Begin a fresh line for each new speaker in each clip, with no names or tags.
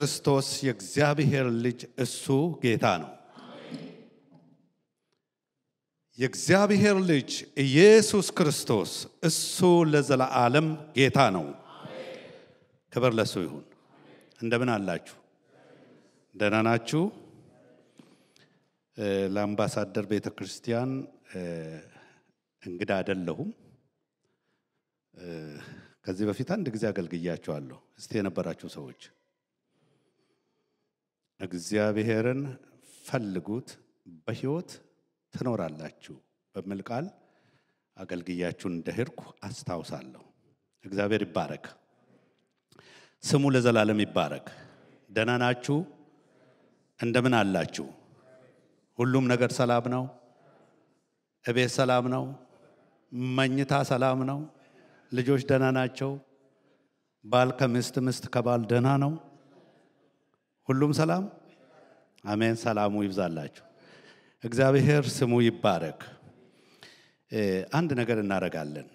ክርስቶስ የእግዚአብሔር ልጅ እሱ ጌታ ነው። የእግዚአብሔር ልጅ ኢየሱስ ክርስቶስ እሱ ለዘላለም ጌታ ነው። ክብር ለሱ ይሁን። እንደምን አላችሁ? ደህና ናችሁ? ለአምባሳደር ቤተ ክርስቲያን እንግዳ አይደለሁም። ከዚህ በፊት አንድ ጊዜ አገልግያቸዋለሁ። እስቲ የነበራችሁ ሰዎች እግዚአብሔርን ፈልጉት በሕይወት ትኖራላችሁ በሚል ቃል አገልግያችሁን እንደሄድኩ አስታውሳለሁ። እግዚአብሔር ይባረክ፣ ስሙ ለዘላለም ይባረክ። ደህና ናችሁ? እንደምን አላችሁ? ሁሉም ነገር ሰላም ነው? እቤት ሰላም ነው? መኝታ ሰላም ነው? ልጆች ደህና ናቸው? ባል ከሚስት ሚስት ከባል ደህና ነው? ሁሉም ሰላም? አሜን። ሰላሙ ይብዛላችሁ። እግዚአብሔር ስሙ ይባረክ። አንድ ነገር እናደርጋለን።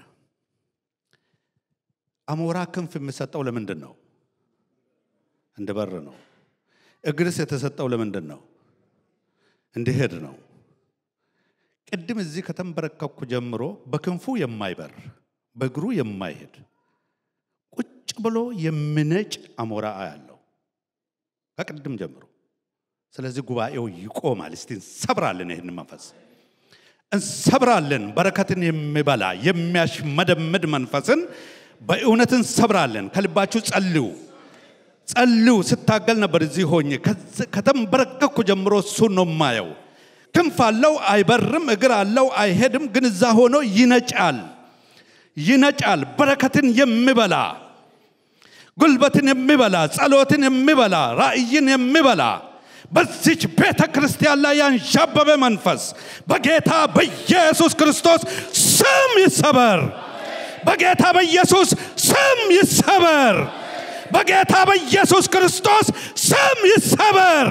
አሞራ ክንፍ የሚሰጠው ለምንድን ነው? እንደ በር ነው። እግርስ የተሰጠው ለምንድን ነው? እንዲሄድ ነው። ቅድም እዚህ ከተንበረከኩ ጀምሮ በክንፉ የማይበር በእግሩ የማይሄድ ቁጭ ብሎ የሚነጭ አሞራ አያለው ከቅድም ጀምሮ። ስለዚህ ጉባኤው ይቆማል። እስቲ እንሰብራለን፣ ይህን መንፈስ እንሰብራለን። በረከትን የሚበላ የሚያሽመደምድ መንፈስን በእውነት እንሰብራለን። ከልባችሁ ጸልዩ፣ ጸልዩ። ስታገል ነበር እዚህ ሆኜ ከተንበረከኩ ጀምሮ እሱን ነው የማየው። ክንፍ አለው አይበርም፣ እግር አለው አይሄድም፣ ግን እዛ ሆኖ ይነጫል፣ ይነጫል። በረከትን የሚበላ ጉልበትን የሚበላ ጸሎትን የሚበላ ራእይን የሚበላ በዚች ቤተ ክርስቲያን ላይ ያንዣበበ መንፈስ በጌታ በኢየሱስ ክርስቶስ ስም ይሰበር። በጌታ በኢየሱስ ስም ይሰበር። በጌታ በኢየሱስ ክርስቶስ ስም ይሰበር።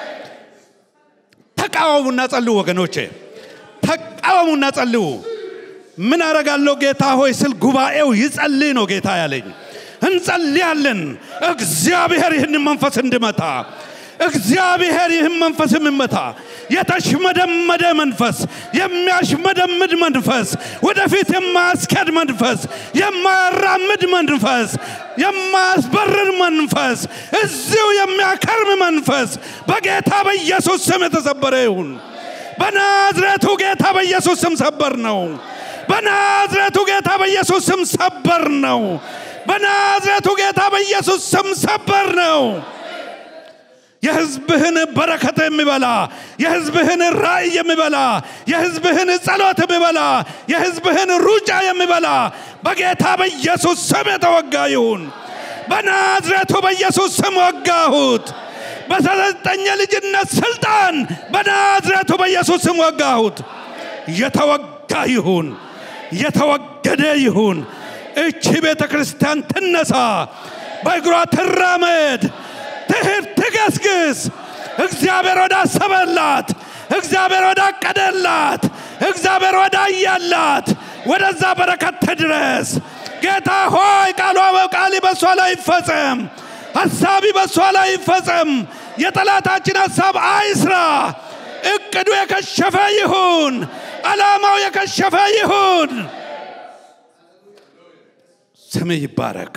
ተቃወሙና ጸልዩ ወገኖቼ፣ ተቃወሙና ጸልዩ። ምን አረጋለሁ ጌታ ሆይ ስል ጉባኤው ይጸልይ ነው ጌታ ያለኝ። እንጸልያለን። እግዚአብሔር ይህን መንፈስ እንድመታ እግዚአብሔር ይህን መንፈስ የሚመታ የተሽመደመደ መንፈስ፣ የሚያሽመደምድ መንፈስ፣ ወደፊት የማያስከድ መንፈስ፣ የማያራምድ መንፈስ፣ የማያስበርር መንፈስ፣ እዚሁ የሚያከርም መንፈስ በጌታ በኢየሱስ ስም የተሰበረ ይሁን። በናዝሬቱ ጌታ በኢየሱስ ስም ሰበር ነው። በናዝሬቱ ጌታ በኢየሱስ ስም ሰበር ነው። በናዝሬቱ ጌታ በኢየሱስ ስም ሰበር ነው። የህዝብህን በረከት የሚበላ የህዝብህን ራእይ የሚበላ የህዝብህን ጸሎት የሚበላ የህዝብህን ሩጫ የሚበላ በጌታ በኢየሱስ ስም የተወጋ ይሁን። በናዝሬቱ በኢየሱስ ስም ወጋሁት። በተሰጠኝ ልጅነት ስልጣን በናዝሬቱ በኢየሱስ ስም ወጋሁት። የተወጋ ይሁን፣ የተወገደ ይሁን። እቺ ቤተ ክርስቲያን ትነሳ፣ በእግሯ ትራመድ፣ ትሂድ፣ ትገስግስ። እግዚአብሔር ወዳሰበላት፣ እግዚአብሔር ወዳቀደላት፣ እግዚአብሔር ወዳያላት ወደዛ በረከት ትድረስ። ጌታ ሆይ ቃሏ ቃሊ በሷ ላይ ይፈጸም፣ ሐሳቢ በሷ ላይ ይፈጸም። የጠላታችን ሐሳብ አይስራ። እቅዱ የከሸፈ ይሁን፣ ዓላማው የከሸፈ ይሁን። ስምህ ይባረክ።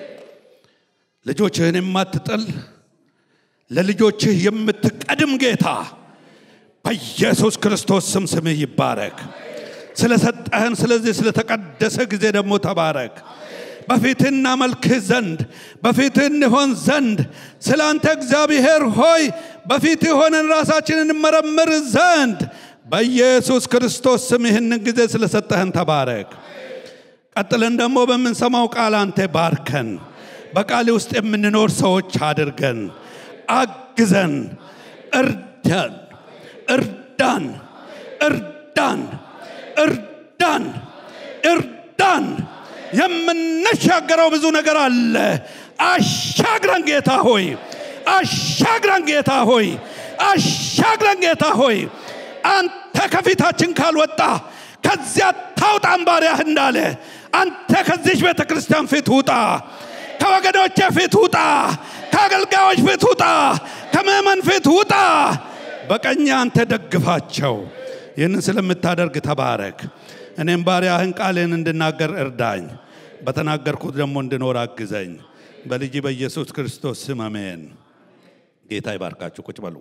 ልጆችህን የማትጥል ለልጆችህ የምትቀድም ጌታ በኢየሱስ ክርስቶስ ስም ስምህ ይባረክ። ስለሰጠህን ስለዚህ ስለተቀደሰ ጊዜ ደግሞ ተባረክ። በፊትህ እናመልክህ ዘንድ በፊትህ እንሆን ዘንድ ስለ አንተ እግዚአብሔር ሆይ በፊትህ ሆነን ራሳችንን እንመረምር ዘንድ በኢየሱስ ክርስቶስ ስም ይህንን ጊዜ ስለሰጠህን ተባረክ። ቀጥለን ደግሞ በምንሰማው ቃል አንተ ባርከን። በቃል ውስጥ የምንኖር ሰዎች አድርገን፣ አግዘን፣ እርዳን፣ እርዳን፣ እርዳን፣ እርዳን፣ እርዳን። የምንሻገረው ብዙ ነገር አለ። አሻግረን ጌታ ሆይ፣ አሻግረን ጌታ ሆይ፣ አሻግረን ጌታ ሆይ። አንተ ከፊታችን ካልወጣ ከዚያ ታውጣን ባሪያህ እንዳለ አንተ ከዚች ቤተ ክርስቲያን ፊት ውጣ፣ ከወገኖቼ ፊት ውጣ፣ ከአገልጋዮች ፊት ውጣ፣ ከምእመን ፊት ውጣ። በቀኝ አንተ ደግፋቸው። ይህንን ስለምታደርግ ተባረክ። እኔም ባሪያህን ቃልን እንድናገር እርዳኝ፣ በተናገርኩት ደግሞ እንድኖር አግዘኝ። በልጅ በኢየሱስ ክርስቶስ ስም አሜን። ጌታ ይባርካችሁ። ቁጭ በሉ።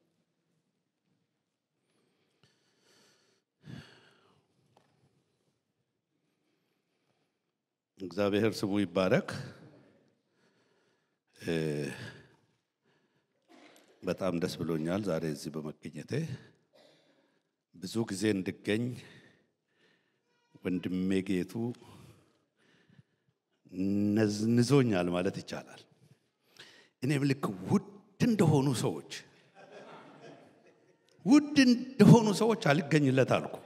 እግዚአብሔር ስሙ ይባረክ። በጣም ደስ ብሎኛል ዛሬ እዚህ በመገኘቴ። ብዙ ጊዜ እንድገኝ ወንድሜ ጌቱ ነዝንዞኛል ማለት ይቻላል። እኔም ልክ ውድ እንደሆኑ ሰዎች ውድ እንደሆኑ ሰዎች አልገኝለት አልኩ።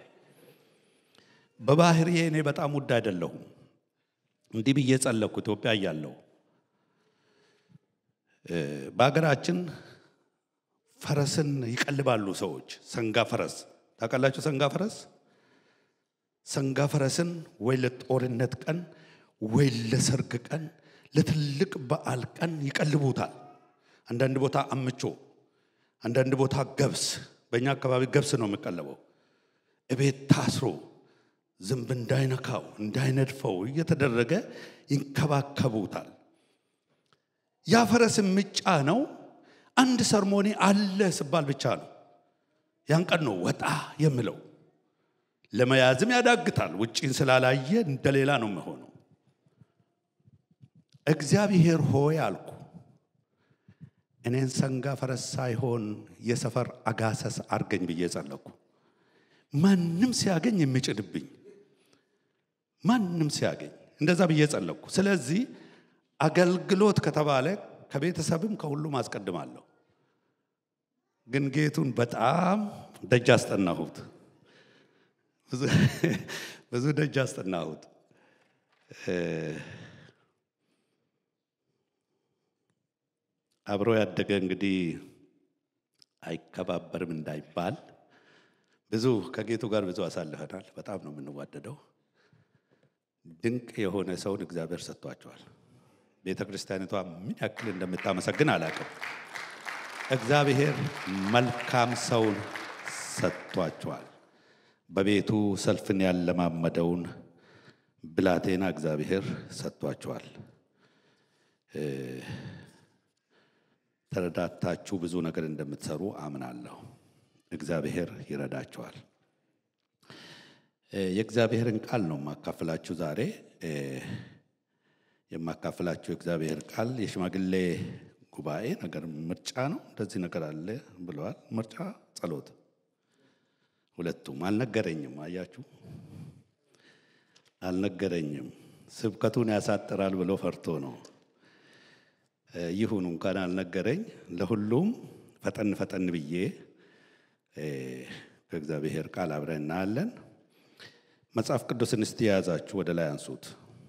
በባህሪዬ እኔ በጣም ውድ አይደለሁም። እንዲህ ብዬ ጸለኩ። ኢትዮጵያ እያለሁ በሀገራችን ፈረስን ይቀልባሉ ሰዎች። ሰንጋ ፈረስ ታውቃላችሁ? ሰንጋ ፈረስ ሰንጋ ፈረስን ወይ ለጦርነት ቀን ወይ ለሰርግ ቀን ለትልቅ በዓል ቀን ይቀልቡታል። አንዳንድ ቦታ አምቾ፣ አንዳንድ ቦታ ገብስ። በእኛ አካባቢ ገብስ ነው የሚቀለበው። እቤት ታስሮ ዝንብ እንዳይነካው እንዳይነድፈው እየተደረገ ይንከባከቡታል። ያ ፈረስ ምጫ ነው አንድ ሰርሞኒ አለ ስባል ብቻ ነው። ያን ቀን ነው ወጣ የምለው። ለመያዝም ያዳግታል። ውጪን ስላላየ እንደሌላ ነው የሚሆነው። እግዚአብሔር ሆይ አልኩ። እኔን ሰንጋ ፈረስ ሳይሆን የሰፈር አጋሰስ አርገኝ ብዬ ጸለኩ። ማንም ሲያገኝ የሚጭድብኝ ማንም ሲያገኝ እንደዛ ብዬ ጸለኩ። ስለዚህ አገልግሎት ከተባለ ከቤተሰብም ከሁሉም አስቀድማለሁ። ግን ጌቱን በጣም ደጅ አስጠናሁት፣ ብዙ ደጅ አስጠናሁት። አብሮ ያደገ እንግዲህ አይከባበርም እንዳይባል ብዙ ከጌቱ ጋር ብዙ አሳልፈናል። በጣም ነው የምንዋደደው። ድንቅ የሆነ ሰውን እግዚአብሔር ሰጥቷቸዋል። ቤተ ክርስቲያኒቷ ምን ያክል እንደምታመሰግን አላውቅም። እግዚአብሔር መልካም ሰውን ሰጥቷቸዋል። በቤቱ ሰልፍን ያለማመደውን ብላቴና እግዚአብሔር ሰጥቷቸዋል። ተረዳታችሁ ብዙ ነገር እንደምትሰሩ አምናለሁ። እግዚአብሔር ይረዳቸዋል። የእግዚአብሔርን ቃል ነው የማካፍላችሁ ዛሬ። የማካፍላችሁ የእግዚአብሔር ቃል የሽማግሌ ጉባኤ ነገር ምርጫ ነው። እንደዚህ ነገር አለ ብለዋል። ምርጫ፣ ጸሎት፣ ሁለቱም አልነገረኝም። አያችሁ፣ አልነገረኝም። ስብከቱን ያሳጥራል ብሎ ፈርቶ ነው። ይሁኑ እንኳን አልነገረኝ። ለሁሉም ፈጠን ፈጠን ብዬ ከእግዚአብሔር ቃል አብረን እናያለን። መጽሐፍ ቅዱስን እስቲ የያዛችሁ ወደ ላይ አንሱት።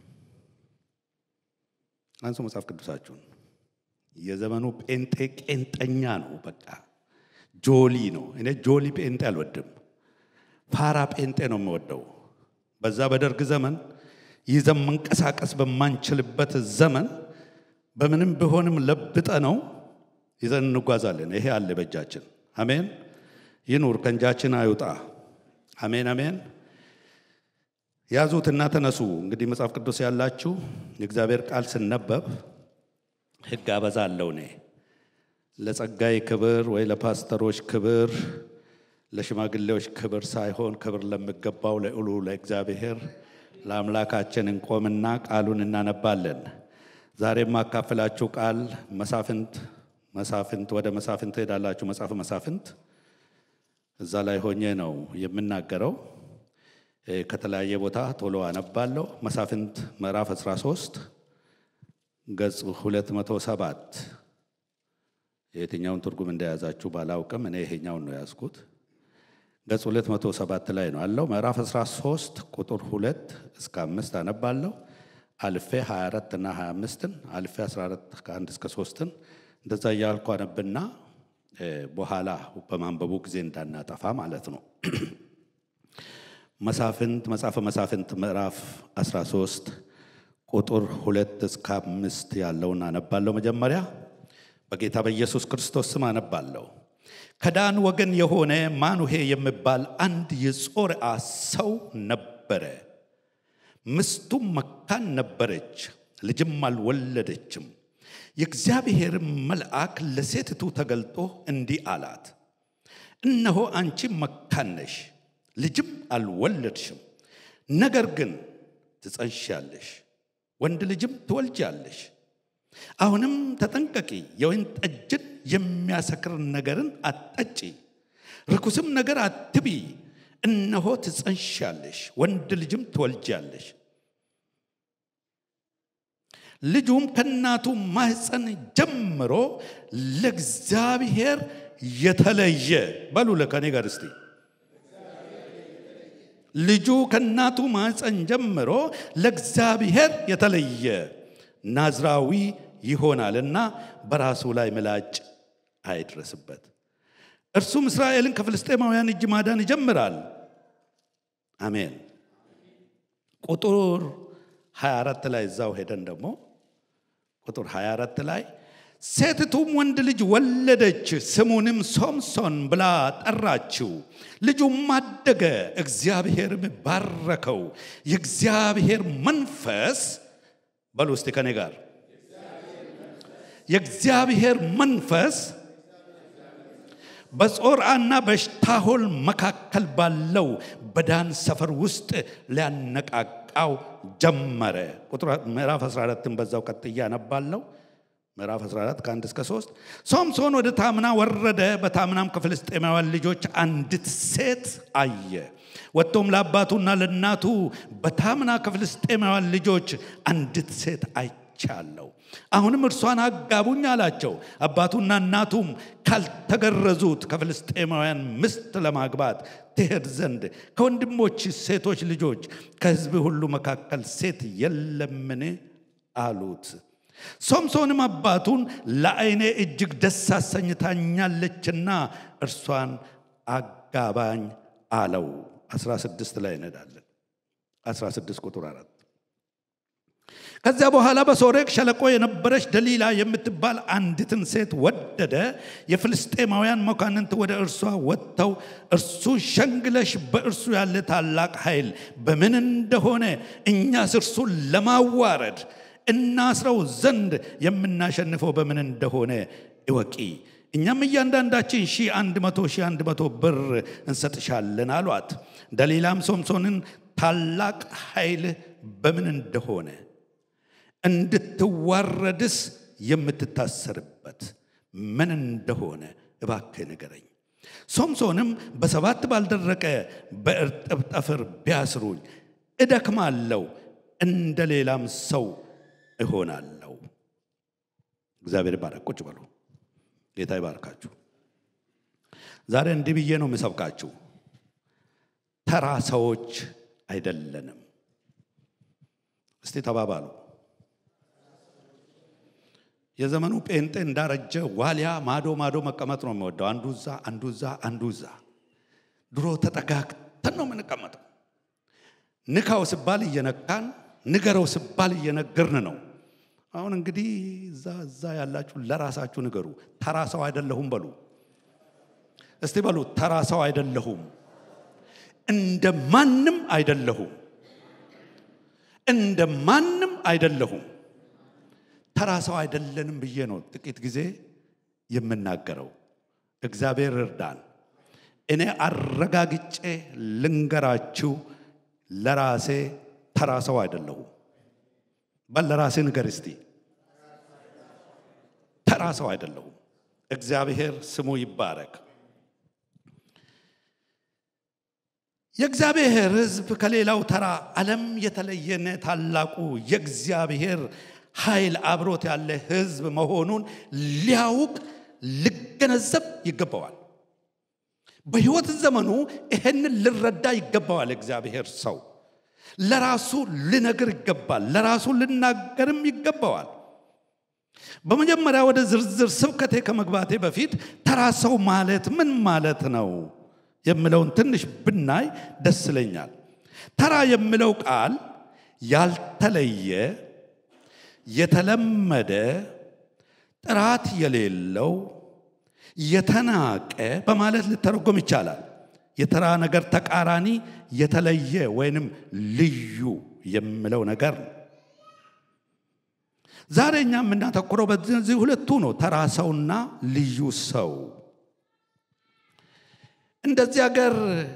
አንሱ መጽሐፍ ቅዱሳችሁን። የዘመኑ ጴንጤ ቄንጠኛ ነው። በቃ ጆሊ ነው። እኔ ጆሊ ጴንጤ አልወድም። ፋራ ጴንጤ ነው የምወደው። በዛ በደርግ ዘመን ይዘን መንቀሳቀስ በማንችልበት ዘመን በምንም ቢሆንም ለብጠ ነው ይዘን እንጓዛለን። ይሄ አለ በእጃችን። አሜን። ይኑር፣ ከእንጃችን አይውጣ። አሜን አሜን። ያዙትና ተነሱ። እንግዲህ መጽሐፍ ቅዱስ ያላችሁ የእግዚአብሔር ቃል ስነበብ ሕግ አበዛለሁ እኔ ለጸጋይ ክብር ወይ ለፓስተሮች ክብር ለሽማግሌዎች ክብር ሳይሆን ክብር ለሚገባው ለእሉ ለእግዚአብሔር ለአምላካችን እንቆምና ቃሉን እናነባለን። ዛሬ የማካፍላችሁ ቃል መሳፍንት መሳፍንት ወደ መሳፍንት ትሄዳላችሁ። መጽሐፍ መሳፍንት እዛ ላይ ሆኜ ነው የምናገረው። ከተለያየ ቦታ ቶሎ አነባለሁ። መሳፍንት ምዕራፍ 13 ገጽ 207 የትኛውን ትርጉም እንደያዛችሁ ባላውቅም እኔ ይሄኛውን ነው ያዝኩት። ገጽ 207 ላይ ነው አለው። ምዕራፍ 13 ቁጥር 2 እስከ 5 አነባለሁ። አልፌ 24 እና 25ን አልፌ 14 ከ1 እስከ 3ን እንደዛ እያልኩ አነብና በኋላ በማንበቡ ጊዜ እንዳናጠፋ ማለት ነው። መሳፍንት መጽሐፈ መሳፍንት ምዕራፍ 13 ቁጥር ሁለት እስከ አምስት ያለውን አነባለሁ። መጀመሪያ በጌታ በኢየሱስ ክርስቶስ ስም አነባለሁ። ከዳን ወገን የሆነ ማኑሄ የሚባል አንድ የጾርዓ ሰው ነበረ። ምስቱም መካን ነበረች፣ ልጅም አልወለደችም። የእግዚአብሔር መልአክ ለሴትቱ ተገልጦ እንዲህ አላት፣ እነሆ አንቺ መካን ነሽ፣ ልጅም አልወለድሽም። ነገር ግን ትጸንሻለሽ፣ ወንድ ልጅም ትወልጃለሽ። አሁንም ተጠንቀቂ፣ የወይን ጠጅን የሚያሰክር ነገርን አትጠጪ፣ ርኩስም ነገር አትቢ። እነሆ ትጸንሻለሽ፣ ወንድ ልጅም ትወልጃለሽ። ልጁም ከእናቱ ማህፀን ጀምሮ ለእግዚአብሔር የተለየ በሉ ለከኔ ጋር እስቲ ልጁ ከእናቱ ማህፀን ጀምሮ ለእግዚአብሔር የተለየ ናዝራዊ ይሆናልና በራሱ ላይ ምላጭ አይድረስበት። እርሱም እስራኤልን ከፍልስጤማውያን እጅ ማዳን ይጀምራል። አሜን። ቁጥር 24 ላይ እዛው ሄደን ደግሞ ቁጥር 24 ላይ ሴትቱም ወንድ ልጅ ወለደች፣ ስሙንም ሶምሶን ብላ ጠራችው። ልጁም አደገ፣ እግዚአብሔርም ባረከው። የእግዚአብሔር መንፈስ በሉ እስቲ ከኔ ጋር የእግዚአብሔር መንፈስ በጾርዓና በሽታሆል መካከል ባለው በዳን ሰፈር ውስጥ ሊያነቃቃው ጀመረ። ቁጥር ምዕራፍ 14ን በዛው ቀጥዬ አነባለሁ። ምዕራፍ 14 ከአንድ እስከ 3 ሶምሶን ወደ ታምና ወረደ። በታምናም ከፍልስጤማውያን ልጆች አንዲት ሴት አየ። ወጥቶም ለአባቱና ለእናቱ በታምና ከፍልስጤማውያን ልጆች አንዲት ሴት አይቻለሁ፣ አሁንም እርሷን አጋቡኝ አላቸው። አባቱና እናቱም ካልተገረዙት ከፍልስጤማውያን ምስት ለማግባት ትሄድ ዘንድ ከወንድሞች ሴቶች ልጆች ከሕዝብ ሁሉ መካከል ሴት የለምን አሉት። ሶምሶንም አባቱን ለዓይኔ እጅግ ደስ አሰኝታኛለችና እርሷን አጋባኝ አለው። 16 ላይ እንሄዳለን። 16 ቁጥር 4 ከዚያ በኋላ በሶሬቅ ሸለቆ የነበረች ደሊላ የምትባል አንዲትን ሴት ወደደ። የፍልስጤማውያን መኳንንት ወደ እርሷ ወጥተው እርሱ ሸንግለሽ በእርሱ ያለ ታላቅ ኃይል በምን እንደሆነ እኛስ እርሱን ለማዋረድ እናስረው ዘንድ የምናሸንፈው በምን እንደሆነ እወቂ። እኛም እያንዳንዳችን ሺህ አንድ መቶ ሺህ አንድ መቶ ብር እንሰጥሻለን አሏት። ደሊላም ሶምሶንን ታላቅ ኃይል በምን እንደሆነ እንድትዋረድስ የምትታሰርበት ምን እንደሆነ እባክህ ንገረኝ። ሶምሶንም በሰባት ባልደረቀ በእርጥብ ጠፍር ቢያስሩኝ እደክማለሁ፣ እንደ ሌላም ሰው እሆናለሁ። እግዚአብሔር ይባረክ። ቁጭ በሉ። ጌታ ይባርካችሁ። ዛሬ እንዲህ ብዬ ነው የምሰብካችሁ። ተራ ሰዎች አይደለንም። እስቲ ተባባሉ። የዘመኑ ጴንጤ እንዳረጀ ዋሊያ ማዶ ማዶ መቀመጥ ነው የሚወደው። አንዱ እዛ፣ አንዱ እዛ፣ አንዱ እዛ። ድሮ ተጠጋግተን ነው የምንቀመጠው። ንካው ስባል እየነካን ንገረው ስባል እየነገርን ነው። አሁን እንግዲህ እዛ እዛ ያላችሁ ለራሳችሁ ንገሩ። ተራ ሰው አይደለሁም በሉ እስቲ በሉ። ተራ ሰው አይደለሁም፣ እንደ ማንም አይደለሁም፣ እንደ ማንም አይደለሁም። ተራ ሰው አይደለንም ብዬ ነው ጥቂት ጊዜ የምናገረው። እግዚአብሔር እርዳን። እኔ አረጋግጬ ልንገራችሁ፣ ለራሴ ተራ ሰው አይደለሁም። በል ለራሴ ንገር እስቲ። ተራ ሰው አይደለሁም። እግዚአብሔር ስሙ ይባረክ። የእግዚአብሔር ሕዝብ ከሌላው ተራ ዓለም የተለየነ ታላቁ የእግዚአብሔር ኃይል አብሮት ያለ ሕዝብ መሆኑን ሊያውቅ ሊገነዘብ ይገባዋል። በሕይወት ዘመኑ ይህንን ልረዳ ይገባዋል። እግዚአብሔር ሰው ለራሱ ልነግር ይገባል። ለራሱ ልናገርም ይገባዋል። በመጀመሪያ ወደ ዝርዝር ስብከቴ ከመግባቴ በፊት ተራ ሰው ማለት ምን ማለት ነው የምለውን ትንሽ ብናይ ደስ ይለኛል። ተራ የሚለው ቃል ያልተለየ፣ የተለመደ፣ ጥራት የሌለው የተናቀ በማለት ልተረጎም ይቻላል። የተራ ነገር ተቃራኒ የተለየ ወይንም ልዩ የሚለው ነገር ነው። ዛሬ እኛ የምናተኩረው በዚህ ሁለቱ ነው፣ ተራ ሰውና ልዩ ሰው። እንደዚህ ሀገር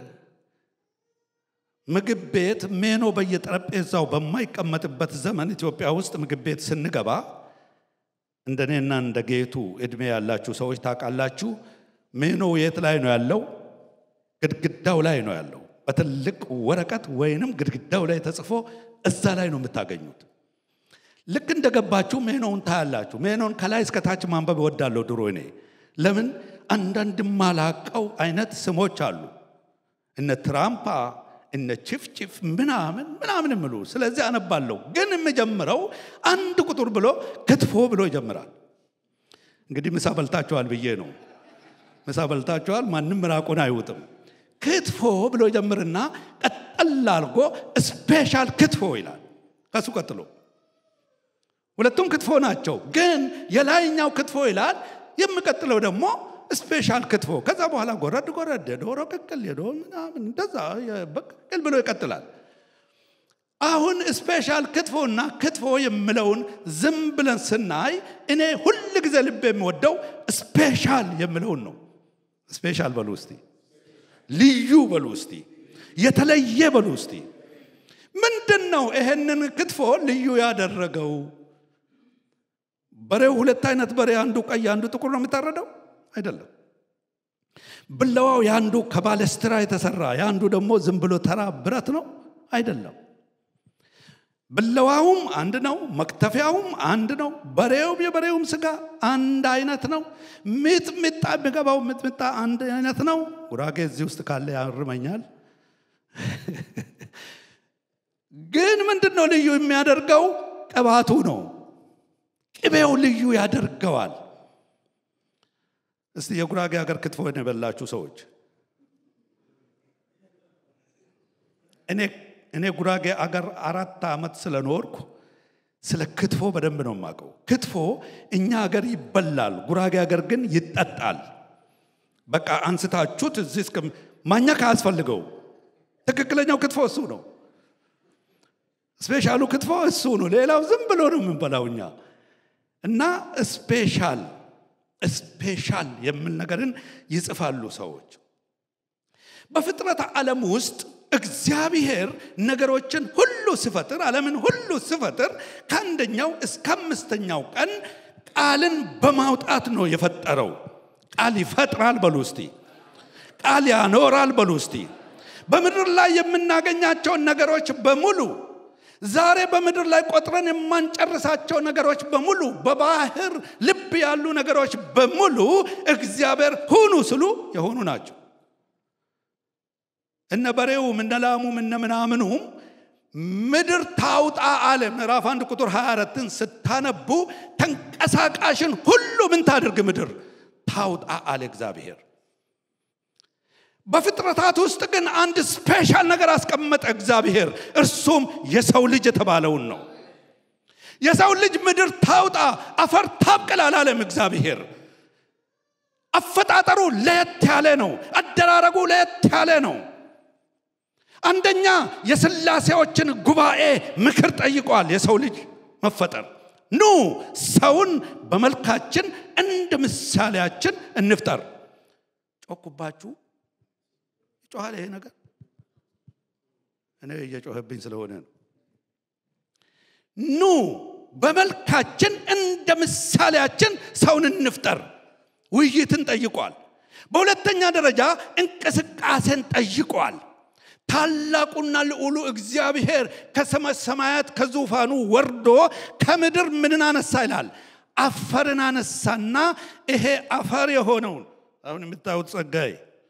ምግብ ቤት ሜኖ በየጠረጴዛው በማይቀመጥበት ዘመን ኢትዮጵያ ውስጥ ምግብ ቤት ስንገባ እንደኔና እንደ ጌቱ እድሜ ያላችሁ ሰዎች ታውቃላችሁ። ሜኖ የት ላይ ነው ያለው? ግድግዳው ላይ ነው ያለው። በትልቅ ወረቀት ወይንም ግድግዳው ላይ ተጽፎ እዛ ላይ ነው የምታገኙት። ልክ እንደገባችሁ ሜኖውን ታያላችሁ። ሜኖን ከላይ እስከታች ማንበብ እወዳለሁ ድሮ እኔ። ለምን አንዳንድ ማላቀው አይነት ስሞች አሉ እነ ትራምፓ እነ ችፍችፍ ምናምን ምናምን ምሉ። ስለዚህ አነባለሁ። ግን የምጀምረው አንድ ቁጥር ብሎ ክትፎ ብሎ ይጀምራል። እንግዲህ ምሳ በልታችኋል ብዬ ነው። ምሳ በልታችኋል፣ ማንም ምራቁን አይውጥም። ክትፎ ብሎ ይጀምርና ቀጠል አድርጎ ስፔሻል ክትፎ ይላል። ከሱ ቀጥሎ ሁለቱም ክትፎ ናቸው፣ ግን የላይኛው ክትፎ ይላል። የሚቀጥለው ደግሞ ስፔሻል ክትፎ ከዛ በኋላ ጎረድ ጎረድ የዶሮ ቅቅል የዶሮ ምናምን እንደዛ በቅቅል ብሎ ይቀጥላል። አሁን ስፔሻል ክትፎና ክትፎ የምለውን ዝም ብለን ስናይ እኔ ሁል ጊዜ ልብ የሚወደው ስፔሻል የምለውን ነው። ስፔሻል በሉ እስቲ፣ ልዩ በሉ እስቲ፣ የተለየ በሉ እስቲ። ምንድን ነው ይሄንን ክትፎ ልዩ ያደረገው? በሬው ሁለት አይነት በሬ፣ አንዱ ቀይ አንዱ ጥቁር ነው የሚታረደው አይደለም። ብለዋው የአንዱ ከባለስትራ የተሰራ የአንዱ ደግሞ ዝም ብሎ ተራ ብረት ነው አይደለም። ብለዋውም አንድ ነው፣ መክተፊያውም አንድ ነው። በሬውም የበሬውም ስጋ አንድ አይነት ነው። ሚጥሚጣ የሚገባው ሚጥሚጣ አንድ አይነት ነው። ጉራጌ እዚህ ውስጥ ካለ ያርመኛል። ግን ምንድን ነው ልዩ የሚያደርገው? ቅባቱ ነው። ቅቤው ልዩ ያደርገዋል። እስቲ የጉራጌ ሀገር ክትፎ የበላችሁ ሰዎች እኔ እኔ ጉራጌ አገር አራት ዓመት ስለኖርኩ ስለ ክትፎ በደንብ ነው የማውቀው። ክትፎ እኛ ሀገር ይበላል፣ ጉራጌ ሀገር ግን ይጠጣል። በቃ አንስታችሁት እዚህ እስከ ማኘክ አያስፈልገው። ትክክለኛው ክትፎ እሱ ነው። ስፔሻሉ ክትፎ እሱ ነው። ሌላው ዝም ብሎ ነው የምንበላው እኛ እና ስፔሻል ስፔሻል የሚል ነገርን ይጽፋሉ ሰዎች። በፍጥረት ዓለም ውስጥ እግዚአብሔር ነገሮችን ሁሉ ሲፈጥር ዓለምን ሁሉ ሲፈጥር ከአንደኛው እስከ አምስተኛው ቀን ቃልን በማውጣት ነው የፈጠረው። ቃል ይፈጥራል በሉ እስቲ። ቃል ያኖራል በሉ እስቲ። በምድር ላይ የምናገኛቸውን ነገሮች በሙሉ ዛሬ በምድር ላይ ቆጥረን የማንጨርሳቸው ነገሮች በሙሉ በባህር ልብ ያሉ ነገሮች በሙሉ እግዚአብሔር ሁኑ ስሉ የሆኑ ናቸው። እነ በሬውም እነ ላሙም እነ ምናምኑም ምድር ታውጣ አለ። ምዕራፍ አንድ ቁጥር 24ን ስታነቡ ተንቀሳቃሽን ሁሉ ምን ታድርግ ምድር ታውጣ አለ እግዚአብሔር። በፍጥረታት ውስጥ ግን አንድ ስፔሻል ነገር አስቀመጠ እግዚአብሔር። እርሱም የሰው ልጅ የተባለውን ነው። የሰው ልጅ ምድር ታውጣ አፈር ታብቅል አላለም እግዚአብሔር። አፈጣጠሩ ለየት ያለ ነው። አደራረጉ ለየት ያለ ነው። አንደኛ የስላሴዎችን ጉባኤ ምክር ጠይቋል። የሰው ልጅ መፈጠር ኑ ሰውን በመልካችን እንደ ምሳሌያችን እንፍጠር። ጮኩባችሁ ይጮኋል። ይሄ ነገር እኔ እየጮኸብኝ ስለሆነ ነው። ኑ በመልካችን እንደ ምሳሌያችን ሰውን እንፍጠር። ውይይትን ጠይቋል። በሁለተኛ ደረጃ እንቅስቃሴን ጠይቋል። ታላቁና ልዑሉ እግዚአብሔር ከሰማይ ሰማያት ከዙፋኑ ወርዶ ከምድር ምንን አነሳ ይላል? አፈርን አነሳና ይሄ አፈር የሆነውን አሁን የምታዩት ጸጋዬ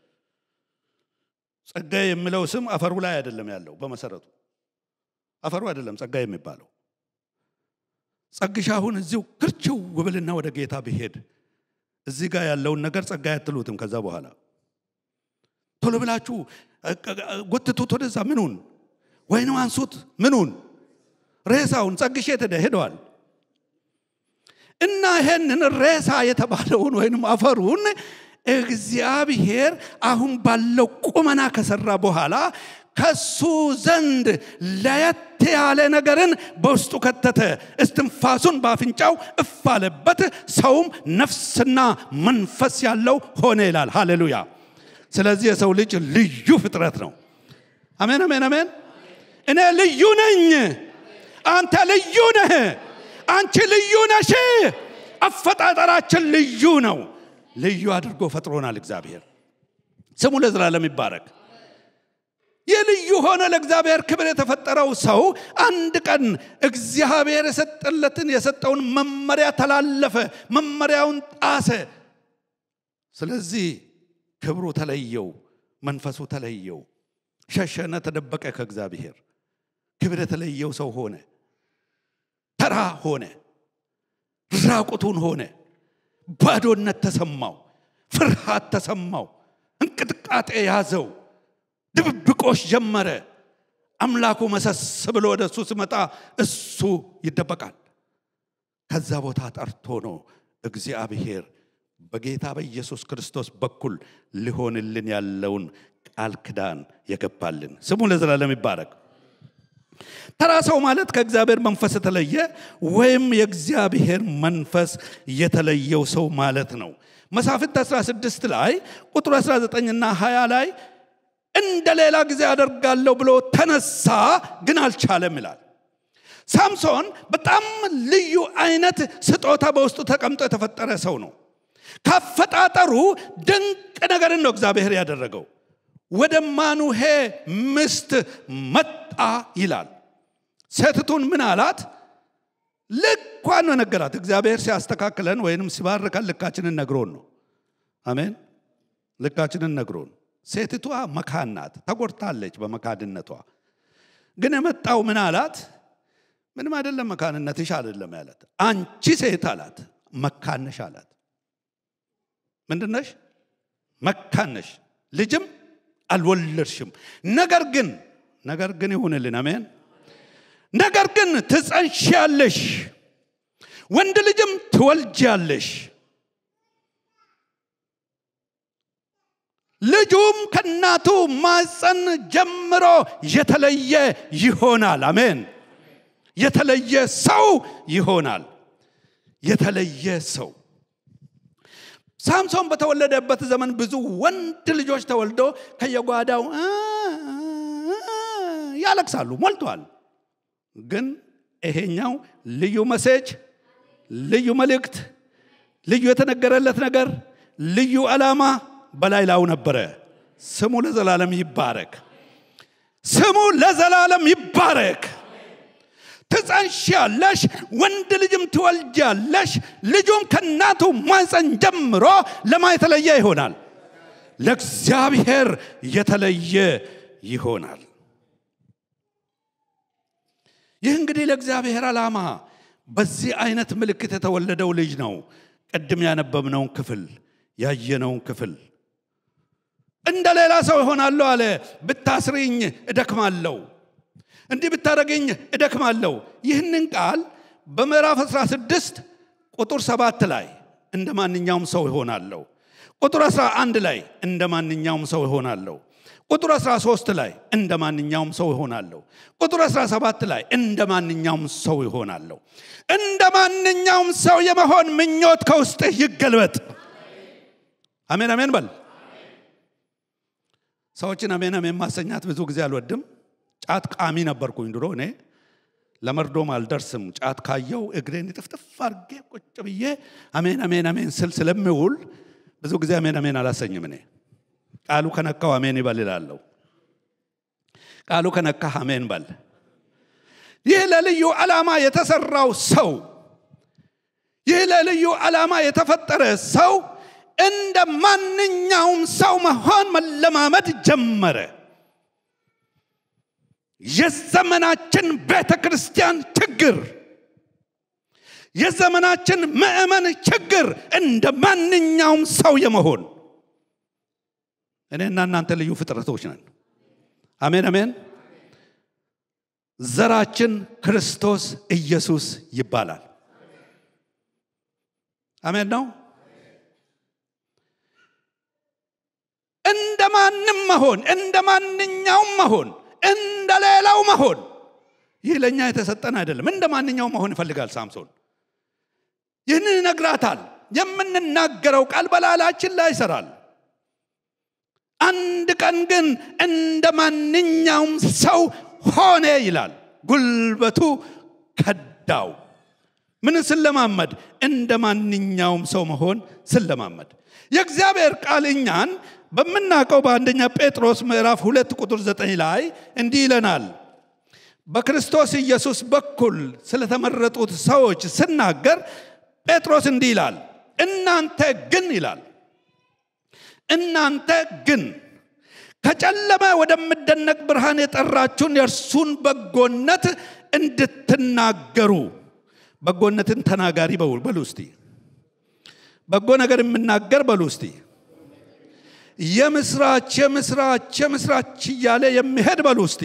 ጸጋዬ የሚለው ስም አፈሩ ላይ አይደለም ያለው። በመሰረቱ አፈሩ አይደለም ጸጋዬ የሚባለው። ጸግሻ አሁን እዚሁ ክርችው ውብልና ወደ ጌታ ብሄድ እዚህ ጋር ያለውን ነገር ጸጋዬ አትሉትም። ከዛ በኋላ ቶሎ ብላችሁ ጎትቱት ወደዛ። ምኑን ወይኑ አንሱት። ምኑን ሬሳውን ጸግሼ ተደ ሄደዋል። እና ይሄንን ሬሳ የተባለውን ወይም አፈሩን እግዚአብሔር አሁን ባለው ቁመና ከሰራ በኋላ ከሱ ዘንድ ለየት ያለ ነገርን በውስጡ ከተተ። እስትንፋሱን በአፍንጫው እፍ አለበት፣ ሰውም ነፍስና መንፈስ ያለው ሆነ ይላል። ሃሌሉያ! ስለዚህ የሰው ልጅ ልዩ ፍጥረት ነው። አሜን፣ አሜን፣ አሜን። እኔ ልዩ ነኝ። አንተ ልዩ ነህ። አንቺ ልዩ ነሽ። አፈጣጠራችን ልዩ ነው። ልዩ አድርጎ ፈጥሮናል እግዚአብሔር። ስሙ ለዘላለም ይባረክ። የልዩ ሆነ ለእግዚአብሔር ክብር የተፈጠረው ሰው አንድ ቀን እግዚአብሔር የሰጠለትን የሰጠውን መመሪያ ተላለፈ፣ መመሪያውን ጣሰ። ስለዚህ ክብሩ ተለየው፣ መንፈሱ ተለየው፣ ሸሸነ፣ ተደበቀ ከእግዚአብሔር። ክብር የተለየው ሰው ሆነ፣ ተራ ሆነ፣ ራቁቱን ሆነ። ባዶነት ተሰማው፣ ፍርሃት ተሰማው፣ እንቅጥቃጤ ያዘው፣ ድብብቆሽ ጀመረ። አምላኩ መሰስ ብሎ ወደ እሱ ሲመጣ እሱ ይደበቃል። ከዛ ቦታ ጠርቶ ነው እግዚአብሔር በጌታ በኢየሱስ ክርስቶስ በኩል ሊሆንልን ያለውን ቃል ክዳን የገባልን። ስሙ ለዘላለም ይባረክ። ተራ ሰው ማለት ከእግዚአብሔር መንፈስ የተለየ ወይም የእግዚአብሔር መንፈስ የተለየው ሰው ማለት ነው። መሳፍንት 16 ላይ ቁጥር 19 እና 20 ላይ እንደ ሌላ ጊዜ አደርጋለሁ ብሎ ተነሳ፣ ግን አልቻለም ይላል። ሳምሶን በጣም ልዩ አይነት ስጦታ በውስጡ ተቀምጦ የተፈጠረ ሰው ነው። ካፈጣጠሩ ድንቅ ነገርን ነው እግዚአብሔር ያደረገው። ወደ ማኑሄ ምስት መጣ ይላል። ሴትቱን ምን አላት? ልኳን ነው ነገራት። እግዚአብሔር ሲያስተካክለን ወይንም ሲባርከን ልካችንን ነግሮን ነው። አሜን። ልካችንን ነግሮን። ሴትቷ መካን ናት፣ ተጎድታለች በመካድነቷ። ግን የመጣው ምን አላት? ምንም አይደለም መካንነትሽ አይደለም ያላት። አንቺ ሴት አላት፣ መካነሽ አላት። ምንድነሽ? መካነሽ ልጅም አልወለድሽም። ነገር ግን ነገር ግን ይሁንልን፣ አሜን። ነገር ግን ትጸንሻለሽ፣ ወንድ ልጅም ትወልጃለሽ፣ ልጁም ከእናቱ ማፀን ጀምሮ የተለየ ይሆናል። አሜን። የተለየ ሰው ይሆናል። የተለየ ሰው ሳምሶን በተወለደበት ዘመን ብዙ ወንድ ልጆች ተወልዶ ከየጓዳው ያለቅሳሉ፣ ሞልቷል። ግን ይሄኛው ልዩ መሴጅ፣ ልዩ መልእክት፣ ልዩ የተነገረለት ነገር፣ ልዩ ዓላማ በላይ ላው ነበረ። ስሙ ለዘላለም ይባረክ። ስሙ ለዘላለም ይባረክ። ትጸንሻለሽ፣ ወንድ ልጅም ትወልጃለሽ፣ ልጁም ከእናቱ ማፀን ጀምሮ ለማ የተለየ ይሆናል፣ ለእግዚአብሔር የተለየ ይሆናል። ይህ እንግዲህ ለእግዚአብሔር ዓላማ በዚህ አይነት ምልክት የተወለደው ልጅ ነው። ቅድም ያነበብነውን ክፍል ያየነውን ክፍል እንደ ሌላ ሰው እሆናለሁ አለ። ብታስሪኝ እደክማለሁ እንዲህ ብታደረገኝ እደክማለሁ። ይህንን ቃል በምዕራፍ 16 ቁጥር 7 ላይ እንደ ማንኛውም ሰው ይሆናለሁ። ቁጥር 11 ላይ እንደ ማንኛውም ሰው ይሆናለሁ። ቁጥር 13 ላይ እንደ ማንኛውም ሰው ይሆናለሁ። ቁጥር 17 ላይ እንደ ማንኛውም ሰው ይሆናለሁ። እንደ ማንኛውም ሰው የመሆን ምኞት ከውስጥህ ይገልበጥ። አሜን አሜን በል። ሰዎችን አሜን አሜን ማሰኛት ብዙ ጊዜ አልወድም። ጫት ቃሚ ነበርኩኝ ድሮ እኔ ለመርዶም አልደርስም። ጫት ካየው እግሬን ጥፍጥፍ አድርጌ ቁጭ ብዬ አሜን አሜን አሜን ስል ስለምውል ብዙ ጊዜ አሜን አሜን አላሰኝም። እኔ ቃሉ ከነካው አሜን ይበል ይላለሁ። ቃሉ ከነካህ አሜን በል። ይህ ለልዩ ዓላማ የተሰራው ሰው ይህ ለልዩ ዓላማ የተፈጠረ ሰው እንደ ማንኛውም ሰው መሆን መለማመድ ጀመረ። የዘመናችን ቤተ ክርስቲያን ችግር፣ የዘመናችን ምእመን ችግር እንደ ማንኛውም ሰው የመሆን እኔና እናንተ ልዩ ፍጥረቶች ነን። አሜን አሜን። ዘራችን ክርስቶስ ኢየሱስ ይባላል። አሜን ነው። እንደ ማንም መሆን፣ እንደ ማንኛውም መሆን፣ እንደ ሌላው መሆን ይህ ለእኛ የተሰጠን አይደለም። እንደ ማንኛውም መሆን ይፈልጋል ሳምሶን። ይህንን ይነግራታል። የምንናገረው ቃል በላላችን ላይ ይሰራል። አንድ ቀን ግን እንደ ማንኛውም ሰው ሆነ ይላል። ጉልበቱ ከዳው። ምን ስለማመድ? እንደ ማንኛውም ሰው መሆን ስለማመድ። የእግዚአብሔር ቃል እኛን በምናውቀው በአንደኛ ጴጥሮስ ምዕራፍ ሁለት ቁጥር ዘጠኝ ላይ እንዲህ ይለናል። በክርስቶስ ኢየሱስ በኩል ስለተመረጡት ሰዎች ስናገር ጴጥሮስ እንዲህ ይላል፣ እናንተ ግን ይላል እናንተ ግን ከጨለማ ወደሚደነቅ ብርሃን የጠራችሁን የእርሱን በጎነት እንድትናገሩ በጎነትን ተናጋሪ በሉ እስቲ በጎ ነገር የምናገር በሉ እስቲ የምስራች የምስራች የምስራች እያለ የሚሄድ በሉ እስቲ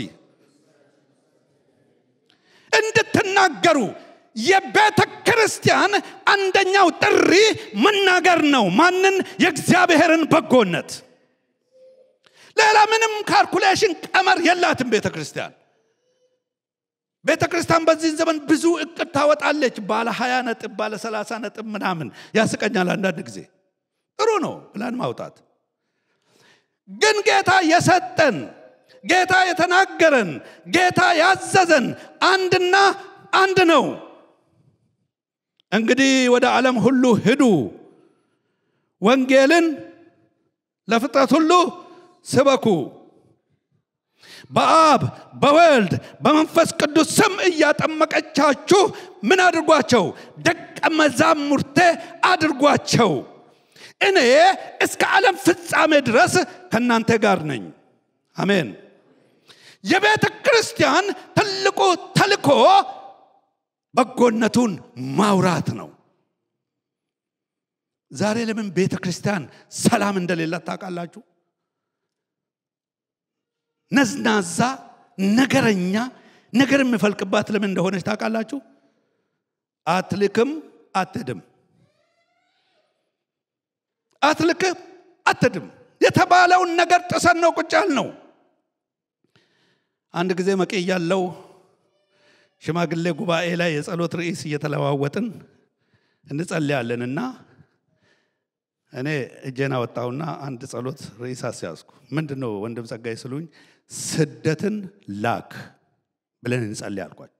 እንድትናገሩ የቤተ ክርስቲያን አንደኛው ጥሪ መናገር ነው። ማንን? የእግዚአብሔርን በጎነት። ሌላ ምንም ካልኩሌሽን ቀመር የላትም ቤተ ክርስቲያን። ቤተ ክርስቲያን በዚህ ዘመን ብዙ እቅድ ታወጣለች። ባለ ሀያ ነጥብ ባለ ሰላሳ ነጥብ ምናምን ያስቀኛል አንዳንድ ጊዜ። ጥሩ ነው ፕላን ማውጣት። ግን ጌታ የሰጠን ጌታ የተናገረን ጌታ ያዘዘን አንድና አንድ ነው። እንግዲህ ወደ ዓለም ሁሉ ሂዱ፣ ወንጌልን ለፍጥረት ሁሉ ስበኩ፣ በአብ በወልድ በመንፈስ ቅዱስ ስም እያጠመቀቻችሁ ምን አድርጓቸው? ደቀ መዛሙርቴ አድርጓቸው። እኔ እስከ ዓለም ፍጻሜ ድረስ ከእናንተ ጋር ነኝ። አሜን። የቤተ ክርስቲያን ትልቁ ተልኮ በጎነቱን ማውራት ነው። ዛሬ ለምን ቤተ ክርስቲያን ሰላም እንደሌላት ታውቃላችሁ? ነዝናዛ፣ ነገረኛ፣ ነገር የሚፈልቅባት ለምን እንደሆነች ታውቃላችሁ? አትልክም፣ አትድም፣ አትልክም፣ አትድም የተባለውን ነገር ጥሰን ነው ቁጭ ያልነው። አንድ ጊዜ መቄ ያለው ሽማግሌ ጉባኤ ላይ የጸሎት ርዕስ እየተለዋወጥን እንጸልያለንና እኔ እጄን አወጣሁና አንድ ጸሎት ርዕስ አስያዝኩ። ምንድን ነው ወንድም ጸጋይ ስሉኝ፣ ስደትን ላክ ብለን እንጸልይ አልኳቸው።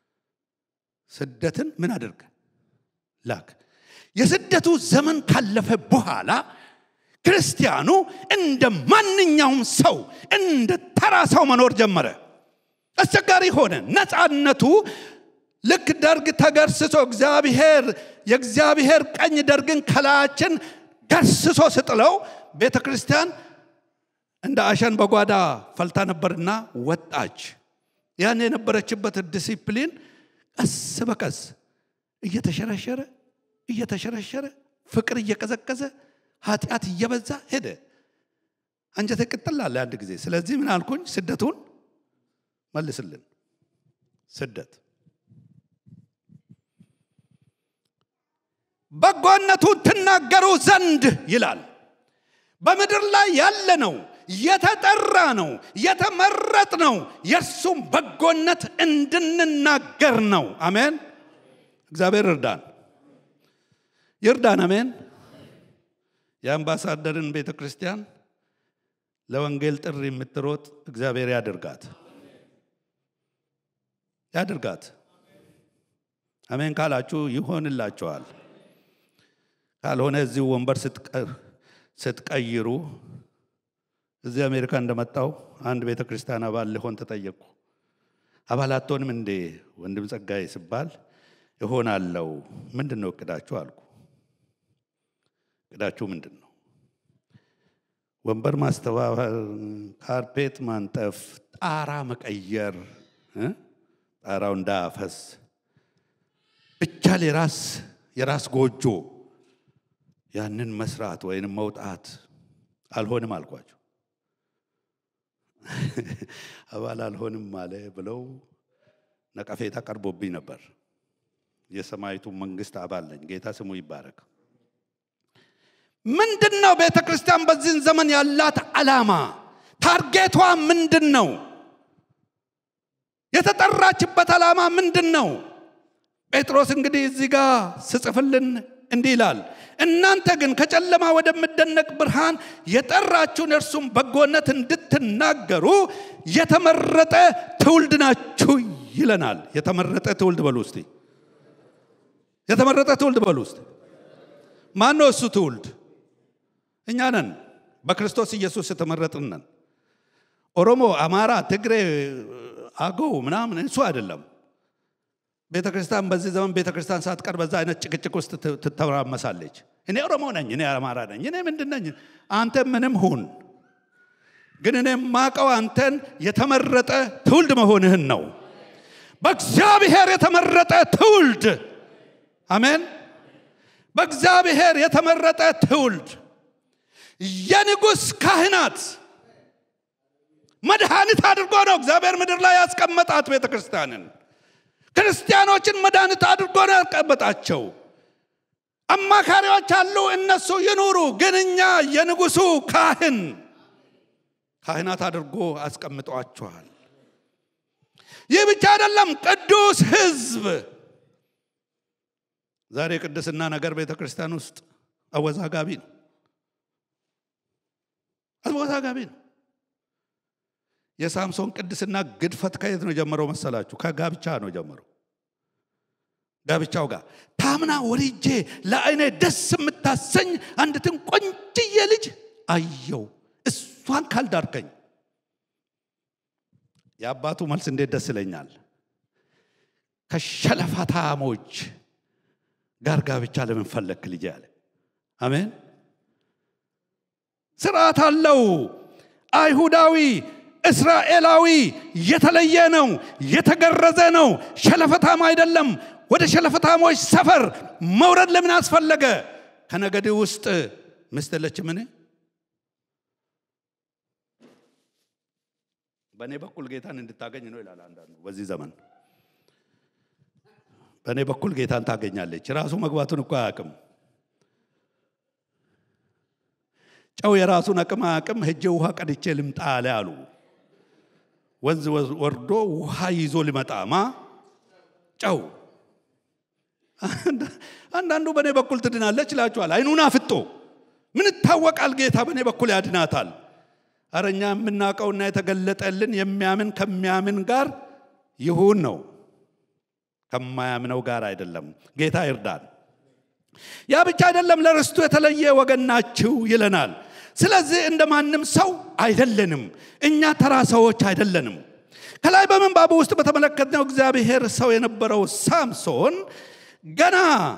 ስደትን ምን አድርግ ላክ። የስደቱ ዘመን ካለፈ በኋላ ክርስቲያኑ እንደ ማንኛውም ሰው እንደ ተራ ሰው መኖር ጀመረ። አስቸጋሪ ሆነ። ነፃነቱ ልክ ደርግ ተገርስሶ እግዚአብሔር የእግዚአብሔር ቀኝ ደርግን ከላያችን ገርስሶ ስጥለው ቤተ ክርስቲያን እንደ አሸን በጓዳ ፈልታ ነበርና ወጣች። ያን የነበረችበት ዲሲፕሊን ቀስ በቀስ እየተሸረሸረ እየተሸረሸረ ፍቅር እየቀዘቀዘ ኃጢአት እየበዛ ሄደ። አንጀተ ቅጥል አለ አንድ ጊዜ። ስለዚህ ምን አልኩኝ? ስደቱን መልስልን። ስደት በጎነቱን ትናገሩ ዘንድ ይላል። በምድር ላይ ያለ ነው፣ የተጠራ ነው፣ የተመረጥ ነው። የእርሱም በጎነት እንድንናገር ነው። አሜን። እግዚአብሔር እርዳን፣ ይርዳን። አሜን። የአምባሳደርን ቤተ ክርስቲያን ለወንጌል ጥሪ የምትሮጥ እግዚአብሔር ያድርጋት ያድርጋት። አሜን ካላችሁ ይሆንላችኋል። ካልሆነ እዚሁ ወንበር ስትቀይሩ እዚህ አሜሪካ እንደመጣው አንድ ቤተ ክርስቲያን አባል ልሆን ተጠየቅኩ። አባል አትሆንም እንዴ ወንድም ጸጋዬ ስባል እሆናለሁ። ምንድን ነው እቅዳችሁ አልኩ። እቅዳችሁ ምንድን ነው? ወንበር ማስተባበር፣ ካርፔት ማንጠፍ፣ ጣራ መቀየር፣ ጣራው እንዳያፈስ ብቻ የራስ የራስ ጎጆ ያንን መስራት ወይንም መውጣት አልሆንም አልኳቸው። አባል አልሆንም አለ ብለው ነቀፌታ ቀርቦብኝ ነበር። የሰማይቱ መንግስት አባል ነኝ። ጌታ ስሙ ይባረክ። ምንድን ነው ቤተ ክርስቲያን በዚህን ዘመን ያላት ዓላማ? ታርጌቷ ምንድን ነው? የተጠራችበት ዓላማ ምንድን ነው? ጴጥሮስ እንግዲህ እዚህ ጋር ስጽፍልን እንዲህ ይላል፣ እናንተ ግን ከጨለማ ወደሚደነቅ ብርሃን የጠራችሁን እርሱም በጎነት እንድትናገሩ የተመረጠ ትውልድ ናችሁ ይለናል። የተመረጠ ትውልድ በሉ እስቲ። የተመረጠ ትውልድ በሉ እስቲ። ማን ነው እሱ ትውልድ? እኛ ነን። በክርስቶስ ኢየሱስ የተመረጥን ነን። ኦሮሞ፣ አማራ፣ ትግሬ፣ አገው ምናምን እሱ አይደለም። ቤተ ክርስቲያን በዚህ ዘመን ቤተ ክርስቲያን ሳትቀር በዛ አይነት ጭቅጭቅ ውስጥ ትተራመሳለች። እኔ ኦሮሞ ነኝ፣ እኔ አማራ ነኝ፣ እኔ ምንድን ነኝ? አንተ ምንም ሁን፣ ግን እኔ የማቀው አንተን የተመረጠ ትውልድ መሆንህን ነው። በእግዚአብሔር የተመረጠ ትውልድ አሜን። በእግዚአብሔር የተመረጠ ትውልድ የንጉሥ ካህናት መድኃኒት አድርጎ ነው እግዚአብሔር ምድር ላይ ያስቀመጣት ቤተ ክርስቲያንን። ክርስቲያኖችን መድኃኒት አድርጎ ነው ያስቀመጣቸው። አማካሪዎች አሉ፣ እነሱ ይኑሩ። ግን እኛ የንጉሱ ካህን ካህናት አድርጎ አስቀምጧቸዋል። ይህ ብቻ አይደለም፣ ቅዱስ ሕዝብ ዛሬ ቅድስና ነገር ቤተ ክርስቲያን ውስጥ አወዛጋቢ ነው። አወዛጋቢ ነው። የሳምሶን ቅድስና ግድፈት ከየት ነው ጀመረው መሰላችሁ? ከጋብቻ ነው ጀመረው። ጋብቻው ጋር ታምና ወልጄ ለአይኔ ደስ የምታሰኝ አንዲትን ቆንጅዬ ልጅ አየው፣ እሷን ካልዳርከኝ። የአባቱ መልስ እንዴት ደስ ይለኛል። ከሸለፈታሞች ጋር ጋብቻ ለምን ፈለክ ልጅ አለ። አሜን። ስርዓት አለው። አይሁዳዊ እስራኤላዊ የተለየ ነው፣ የተገረዘ ነው፣ ሸለፈታም አይደለም። ወደ ሸለፈታሞች ሰፈር መውረድ ለምን አስፈለገ? ከነገድ ውስጥ ሚስት የለችምን? በእኔ በኩል ጌታን እንድታገኝ ነው ይላል አንዳንዱ በዚህ ዘመን በእኔ በኩል ጌታን ታገኛለች። ራሱ መግባቱን እኮ አያውቅም። ጨው የራሱን አቅም አያውቅም። ሄጄ ውሃ ቀድቼ ልምጣ አለ አሉ። ወንዝ ወርዶ ውሃ ይዞ ሊመጣማ ጨው። አንዳንዱ በእኔ በኩል ትድናለች ይላችኋል። አይኑን አፍጦ ምን ይታወቃል? ጌታ በእኔ በኩል ያድናታል። አረ እኛ የምናውቀውና የተገለጠልን የሚያምን ከሚያምን ጋር ይሁን ነው ከማያምነው ጋር አይደለም። ጌታ ይርዳን። ያ ብቻ አይደለም፣ ለርስቱ የተለየ ወገን ናችሁ ይለናል። ስለዚህ እንደ ማንም ሰው አይደለንም። እኛ ተራ ሰዎች አይደለንም። ከላይ በምንባቡ ውስጥ በተመለከትነው እግዚአብሔር ሰው የነበረው ሳምሶን ገና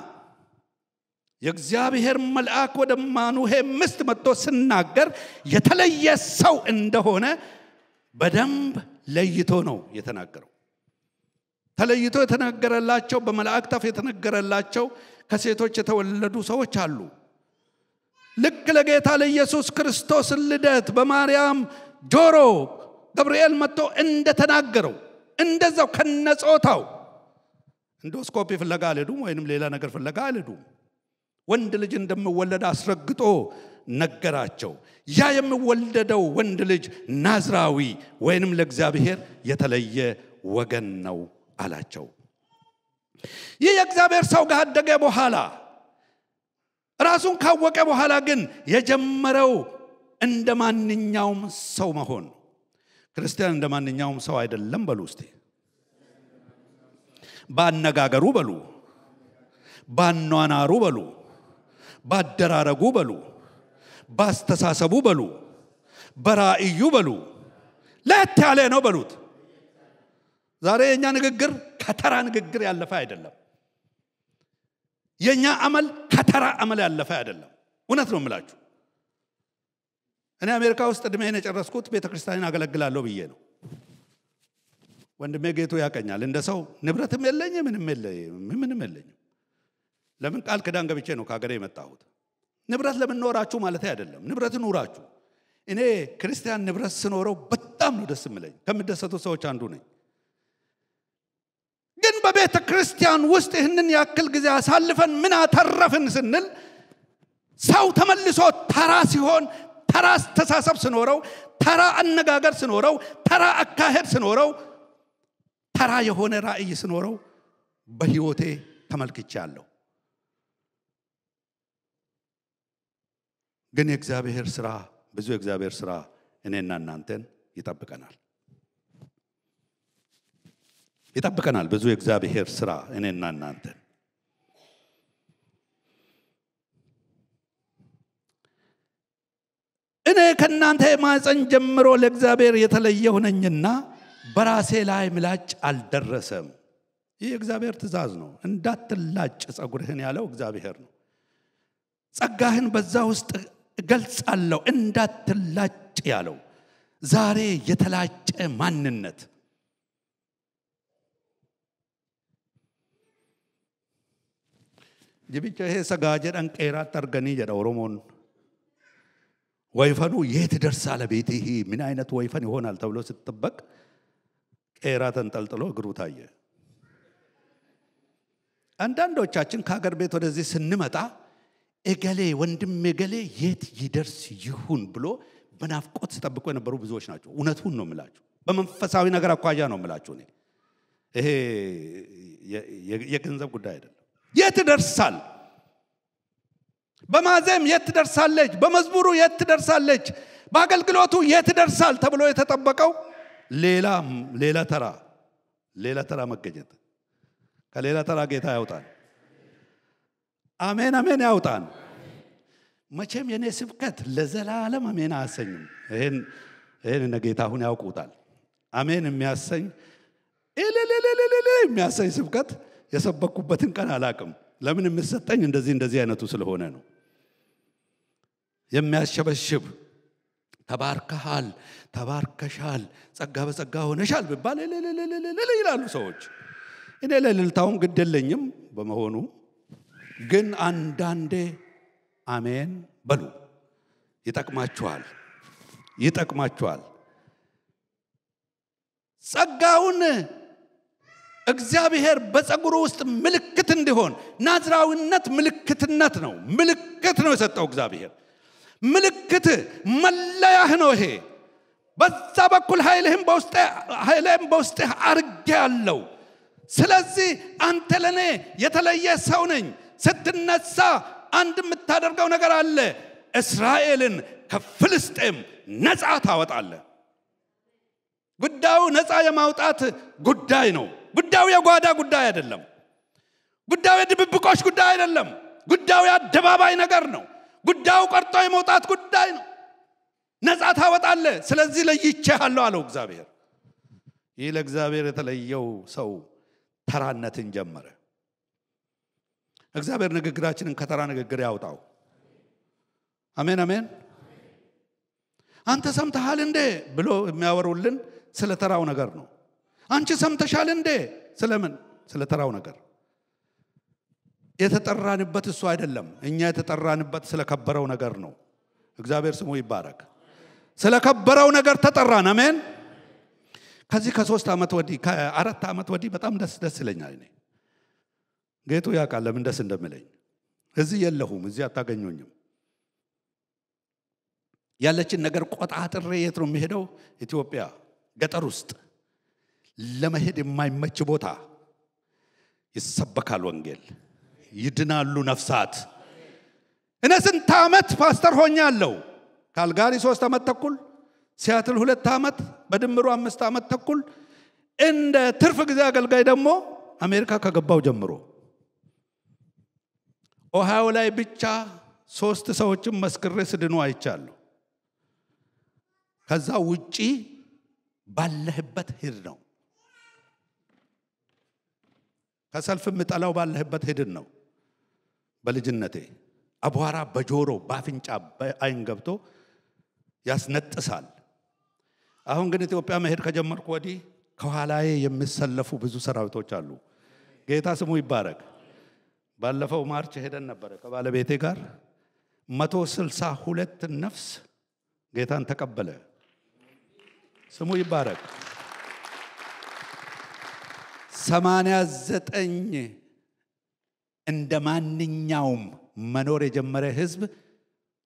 የእግዚአብሔር መልአክ ወደ ማኑሄ ምስት መጥቶ ስናገር የተለየ ሰው እንደሆነ በደንብ ለይቶ ነው የተናገረው። ተለይቶ የተነገረላቸው በመላእክት አፍ የተነገረላቸው ከሴቶች የተወለዱ ሰዎች አሉ። ልክ ለጌታ ለኢየሱስ ክርስቶስ ልደት በማርያም ጆሮ ገብርኤል መጥቶ እንደተናገረው እንደዛው ከነጾታው ኢንዶስኮፒ ፍለጋ አልሄዱም፣ ወይንም ሌላ ነገር ፍለጋ አልሄዱም። ወንድ ልጅ እንደምወለድ አስረግጦ ነገራቸው። ያ የሚወለደው ወንድ ልጅ ናዝራዊ ወይንም ለእግዚአብሔር የተለየ ወገን ነው አላቸው። ይህ የእግዚአብሔር ሰው ካደገ በኋላ ራሱን ካወቀ በኋላ ግን የጀመረው እንደ ማንኛውም ሰው መሆን ነው። ክርስቲያን እንደ ማንኛውም ሰው አይደለም በሉ እስቲ። ባነጋገሩ በሉ፣ ባኗናሩ በሉ፣ ባደራረጉ በሉ፣ ባስተሳሰቡ በሉ፣ በራእዩ በሉ፣ ለየት ያለ ነው በሉት። ዛሬ የእኛ ንግግር ከተራ ንግግር ያለፈ አይደለም። የእኛ አመል ከተራ አመል ያለፈ አይደለም። እውነት ነው የምላችሁ። እኔ አሜሪካ ውስጥ እድሜን የጨረስኩት ቤተ ክርስቲያንን አገለግላለሁ ብዬ ነው። ወንድሜ ጌቱ ያቀኛል። እንደ ሰው ንብረትም የለኝ ምንም ምንም የለኝም። ለምን ቃል ክዳን ገብቼ ነው ከሀገሬ የመጣሁት። ንብረት ለምን ኖራችሁ ማለት አይደለም። ንብረት ኑራችሁ። እኔ ክርስቲያን ንብረት ስኖረው በጣም ነው ደስ የምለኝ። ከምደሰቱ ሰዎች አንዱ ነኝ። ግን በቤተ ክርስቲያን ውስጥ ይህንን ያክል ጊዜ አሳልፈን ምን አተረፍን ስንል ሰው ተመልሶ ተራ ሲሆን ተራ አስተሳሰብ ስኖረው ተራ አነጋገር ስኖረው ተራ አካሄድ ስኖረው ተራ የሆነ ራእይ ስኖረው በህይወቴ ተመልክቻለሁ ግን የእግዚአብሔር ስራ ብዙ የእግዚአብሔር ስራ እኔና እናንተን ይጠብቀናል ይጠብቀናል ብዙ የእግዚአብሔር ስራ እኔና እናንተን እኔ ከእናንተ ማፀን ጀምሮ ለእግዚአብሔር የተለየሁ ነኝና በራሴ ላይ ምላጭ አልደረሰም ይህ የእግዚአብሔር ትእዛዝ ነው እንዳትላጭ ጸጉርህን ያለው እግዚአብሔር ነው ጸጋህን በዛ ውስጥ እገልጻለሁ እንዳትላጭ ያለው ዛሬ የተላጨ ማንነት ጅብቻ ይሄ ሰጋ ጀደን ቄራት አርገኒ ጀደ ኦሮሞን ወይፈኑ የት ደርሳለ ቤት ይሄ ምን አይነት ወይፈን ይሆናል ተብሎ ስትጠበቅ ቄራ ተንጠልጥሎ እግሩ ታየ አንዳንዶቻችን ከሀገር ቤት ወደዚህ ስንመጣ እገሌ ወንድም እገሌ የት ይደርስ ይሁን ብሎ በናፍቆት ሲጠብቁ የነበሩ ብዙዎች ናቸው እውነቱን ነው ምላችሁ በመንፈሳዊ ነገር አኳያ ነው ምላችሁ እኔ ይሄ የገንዘብ ጉዳይ አይደለም የት ደርሳል በማዘም የት ትደርሳለች በመዝሙሩ የት ትደርሳለች በአገልግሎቱ የት ደርሳል ተብሎ የተጠበቀው ሌላ ሌላ ተራ ሌላ ተራ መገኘት ከሌላ ተራ ጌታ ያውጣን አሜን አሜን ያውጣን መቼም የኔ ስብከት ለዘላለም አሜን አያሰኝም ይህን ይህን እነ ጌታ አሁን ያውቁታል አሜን የሚያሰኝ እልልልልልል የሚያሰኝ ስብከት የሰበኩበትን ቀን አላቅም ለምን የምሰጠኝ እንደዚህ እንደዚህ አይነቱ ስለሆነ ነው የሚያሸበሽብ ተባርከሃል ተባርከሻል ጸጋ በጸጋ ሆነሻል ብባል እልልልልልል ይላሉ ሰዎች እኔ ለልልታውም ግድ የለኝም በመሆኑ ግን አንዳንዴ አሜን በሉ ይጠቅማችኋል ይጠቅማችኋል ጸጋውን እግዚአብሔር በጸጉሩ ውስጥ ምልክት እንዲሆን ናዝራዊነት ምልክትነት ነው ምልክት ነው የሰጠው እግዚአብሔር ምልክት መለያህ ነው ይሄ በዛ በኩል ኃይልህም በውስጥ ኃይልህም በውስጥህ አርጌ ያለው ስለዚህ አንተ ለእኔ የተለየ ሰው ነኝ ስትነሳ አንድ የምታደርገው ነገር አለ እስራኤልን ከፍልስጤም ነፃ ታወጣለ ጉዳዩ ነፃ የማውጣት ጉዳይ ነው ጉዳዩ የጓዳ ጉዳይ አይደለም ጉዳዩ የድብብቆች ጉዳይ አይደለም ጉዳዩ የአደባባይ ነገር ነው ጉዳዩ ቀርጦ የመውጣት ጉዳይ ነው ነፃ ታወጣለ ስለዚህ ለይቼሃለሁ አለው እግዚአብሔር ይህ ለእግዚአብሔር የተለየው ሰው ተራነትን ጀመረ እግዚአብሔር ንግግራችንን ከተራ ንግግር ያውጣው አሜን አሜን አንተ ሰምተሃል እንዴ ብሎ የሚያወሩልን ስለ ተራው ነገር ነው አንቺ ሰምተሻል እንዴ ስለምን ስለ ተራው ነገር የተጠራንበት እሱ አይደለም እኛ የተጠራንበት ስለከበረው ነገር ነው እግዚአብሔር ስሙ ይባረክ ስለከበረው ነገር ተጠራን አሜን ከዚህ ከሶስት ዓመት ወዲህ ከአራት ዓመት ወዲህ በጣም ደስ ደስ ይለኛል እኔ ጌቱ ያውቃል ለምን ደስ እንደምለኝ እዚህ የለሁም እዚህ አታገኙኝም ያለችን ነገር ቆጣጥሬ የት ነው የሚሄደው ኢትዮጵያ ገጠር ውስጥ ለመሄድ የማይመች ቦታ ይሰበካል ወንጌል ይድናሉ ነፍሳት እነ ስንት ዓመት ፓስተር ሆኛለሁ ካልጋሪ ሶስት ዓመት ተኩል ሲያትል ሁለት ዓመት በድምሩ አምስት ዓመት ተኩል እንደ ትርፍ ጊዜ አገልጋይ ደግሞ አሜሪካ ከገባው ጀምሮ ኦሃዮ ላይ ብቻ ሶስት ሰዎችም መስክሬ ስድኑ አይቻለሁ ከዛ ውጪ ባለህበት ሂድ ነው ከሰልፍ የምጠላው ባለህበት ሂድን ነው በልጅነቴ አቧራ በጆሮ በአፍንጫ በአይን ገብቶ ያስነጥሳል አሁን ግን ኢትዮጵያ መሄድ ከጀመርኩ ወዲህ ከኋላዬ የሚሰለፉ ብዙ ሰራዊቶች አሉ ጌታ ስሙ ይባረክ ባለፈው ማርች ሄደን ነበረ ከባለቤቴ ጋር መቶ ስልሳ ሁለት ነፍስ ጌታን ተቀበለ ስሙ ይባረክ ሰማንያ ዘጠኝ እንደ ማንኛውም መኖር የጀመረ ህዝብ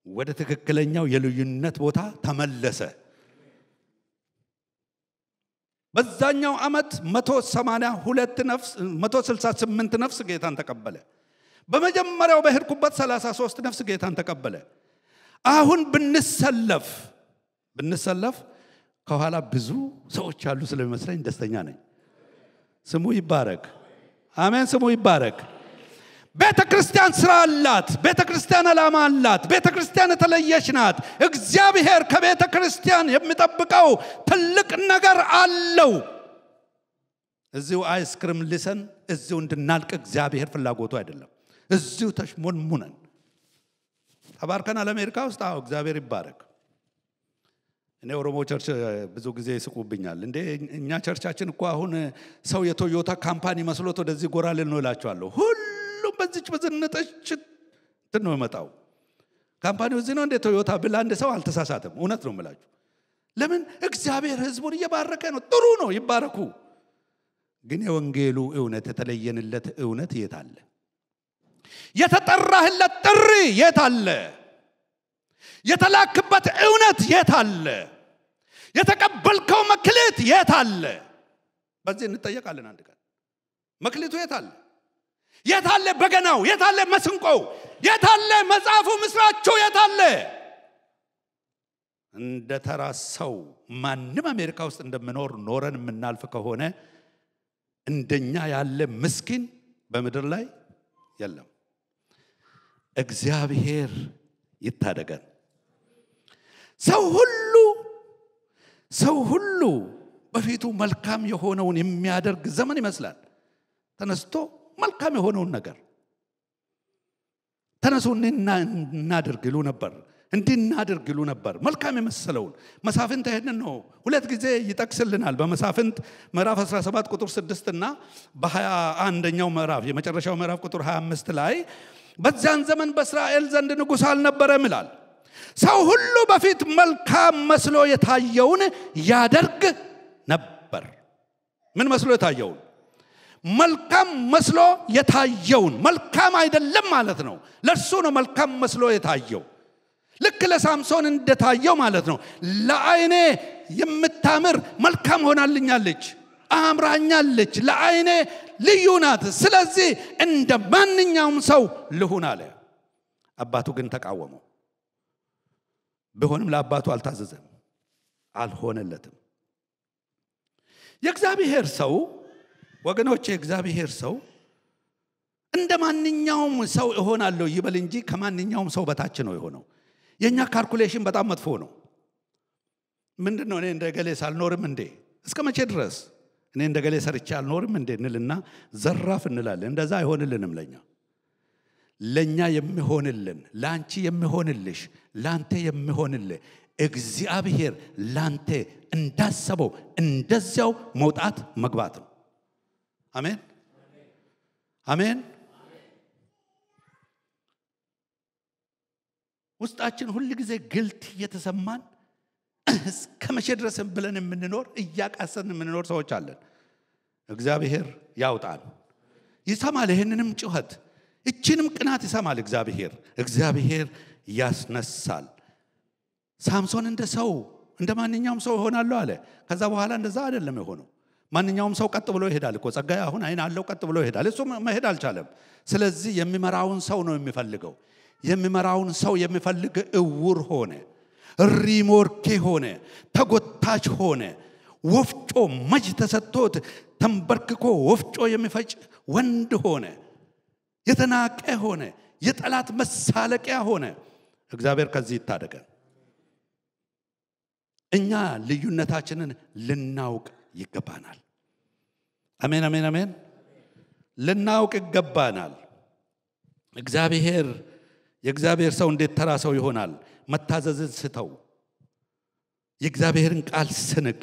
ወደ ትክክለኛው የልዩነት ቦታ ተመለሰ። በዛኛው ዓመት 182 ነፍስ 168 ነፍስ ጌታን ተቀበለ። በመጀመሪያው በሄድኩበት 33 ነፍስ ጌታን ተቀበለ። አሁን ብንሰለፍ ብንሰለፍ ከኋላ ብዙ ሰዎች ያሉ ስለሚመስለኝ ደስተኛ ነኝ። ስሙ ይባረክ። አሜን። ስሙ ይባረክ። ቤተ ክርስቲያን ስራ አላት። ቤተ ክርስቲያን ዓላማ አላት። ቤተ ክርስቲያን የተለየች ናት። እግዚአብሔር ከቤተ ክርስቲያን የሚጠብቀው ትልቅ ነገር አለው። እዚሁ አይስክሪም ልሰን እዚሁ እንድናልቅ እግዚአብሔር ፍላጎቱ አይደለም። እዚሁ ተሽሞንሙነን ተባርከናል። አሜሪካ ውስጥ አዎ፣ እግዚአብሔር ይባረክ። እኔ ኦሮሞ ቸርች ብዙ ጊዜ ይስቁብኛል። እንዴ እኛ ቸርቻችን እኮ አሁን ሰው የቶዮታ ካምፓኒ መስሎት ወደዚህ ጎራ ልል ነው እላቸዋለሁ። ሁሉም በዚች በዝንጠች እንትን ነው የመጣው። ካምፓኒው እዚህ ነው እንደ ቶዮታ ብል አንድ ሰው አልተሳሳትም። እውነት ነው የምላችሁ። ለምን እግዚአብሔር ህዝቡን እየባረከ ነው። ጥሩ ነው፣ ይባረኩ። ግን የወንጌሉ እውነት የተለየንለት እውነት የት አለ? የተጠራህለት ጥሪ የት አለ? የተላክበት እውነት የት አለ? የተቀበልከው መክሊት የት አለ? በዚህ እንጠየቃለን አንድ ቀን። መክሊቱ የት አለ? የት አለ በገናው? የት አለ መስንቆው? የት አለ መጽሐፉ ምስራችሁ? የት አለ? እንደ ተራ ሰው ማንም አሜሪካ ውስጥ እንደምኖር ኖረን የምናልፍ ከሆነ እንደኛ ያለ ምስኪን በምድር ላይ የለም። እግዚአብሔር ይታደገን። ሰው ሁሉ ሰው ሁሉ በፊቱ መልካም የሆነውን የሚያደርግ ዘመን ይመስላል። ተነስቶ መልካም የሆነውን ነገር ተነሱ እናድርግ ይሉ ነበር። እንዲህ እናድርግ ይሉ ነበር። መልካም የመሰለውን መሳፍንት ይህንን ነው ሁለት ጊዜ ይጠቅስልናል። በመሳፍንት ምዕራፍ 17 ቁጥር 6 እና በ21ኛው ምዕራፍ የመጨረሻው ምዕራፍ ቁጥር 25 ላይ በዚያን ዘመን በእስራኤል ዘንድ ንጉሥ አልነበረም ይላል። ሰው ሁሉ በፊት መልካም መስሎ የታየውን ያደርግ ነበር። ምን መስሎ የታየውን? መልካም መስሎ የታየውን። መልካም አይደለም ማለት ነው። ለእርሱ ነው መልካም መስሎ የታየው። ልክ ለሳምሶን እንደታየው ማለት ነው። ለአይኔ የምታምር መልካም ሆናልኛለች፣ አምራኛለች፣ ለአይኔ ልዩ ናት። ስለዚህ እንደ ማንኛውም ሰው ልሁን አለ። አባቱ ግን ተቃወመው። ቢሆንም ለአባቱ አልታዘዘም፣ አልሆነለትም። የእግዚአብሔር ሰው ወገኖች፣ የእግዚአብሔር ሰው እንደ ማንኛውም ሰው እሆናለሁ ይበል እንጂ ከማንኛውም ሰው በታች ነው የሆነው። የእኛ ካልኩሌሽን በጣም መጥፎ ነው። ምንድን ነው እኔ እንደ ገሌ ሳልኖርም እንዴ? እስከ መቼ ድረስ እኔ እንደ ገሌ ሰርቼ አልኖርም እንዴ እንልና ዘራፍ እንላለን። እንደዛ አይሆንልንም ለኛ ለእኛ የሚሆንልን ለአንቺ የሚሆንልሽ ለአንተ የሚሆንልህ እግዚአብሔር ላንተ እንዳሰበው እንደዚያው መውጣት መግባት ነው። አሜን አሜን። ውስጣችን ሁል ጊዜ ግልት እየተሰማን እስከ መቼ ድረስ ብለን የምንኖር እያቃሰን የምንኖር ሰዎች አለን። እግዚአብሔር ያውጣን። ይሰማል ይህንንም ጩኸት እችንም ቅናት ይሰማል እግዚአብሔር። እግዚአብሔር ያስነሳል። ሳምሶን እንደ ሰው እንደ ማንኛውም ሰው እሆናለሁ አለ። ከዛ በኋላ እንደዛ አይደለም የሆነው። ማንኛውም ሰው ቀጥ ብሎ ይሄዳል እኮ ጸጋዬ አሁን አይን አለው ቀጥ ብሎ ይሄዳል። እሱ መሄድ አልቻለም። ስለዚህ የሚመራውን ሰው ነው የሚፈልገው። የሚመራውን ሰው የሚፈልግ እውር ሆነ፣ ሪሞርኬ ሆነ፣ ተጎታች ሆነ። ወፍጮ መጅ ተሰጥቶት ተንበርክኮ ወፍጮ የሚፈጭ ወንድ ሆነ። የተናቀ ሆነ። የጠላት መሳለቂያ ሆነ። እግዚአብሔር ከዚህ ይታደገን። እኛ ልዩነታችንን ልናውቅ ይገባናል። አሜን፣ አሜን፣ አሜን። ልናውቅ ይገባናል። እግዚአብሔር የእግዚአብሔር ሰው እንዴት ተራ ሰው ይሆናል? መታዘዝን ስተው የእግዚአብሔርን ቃል ስንቅ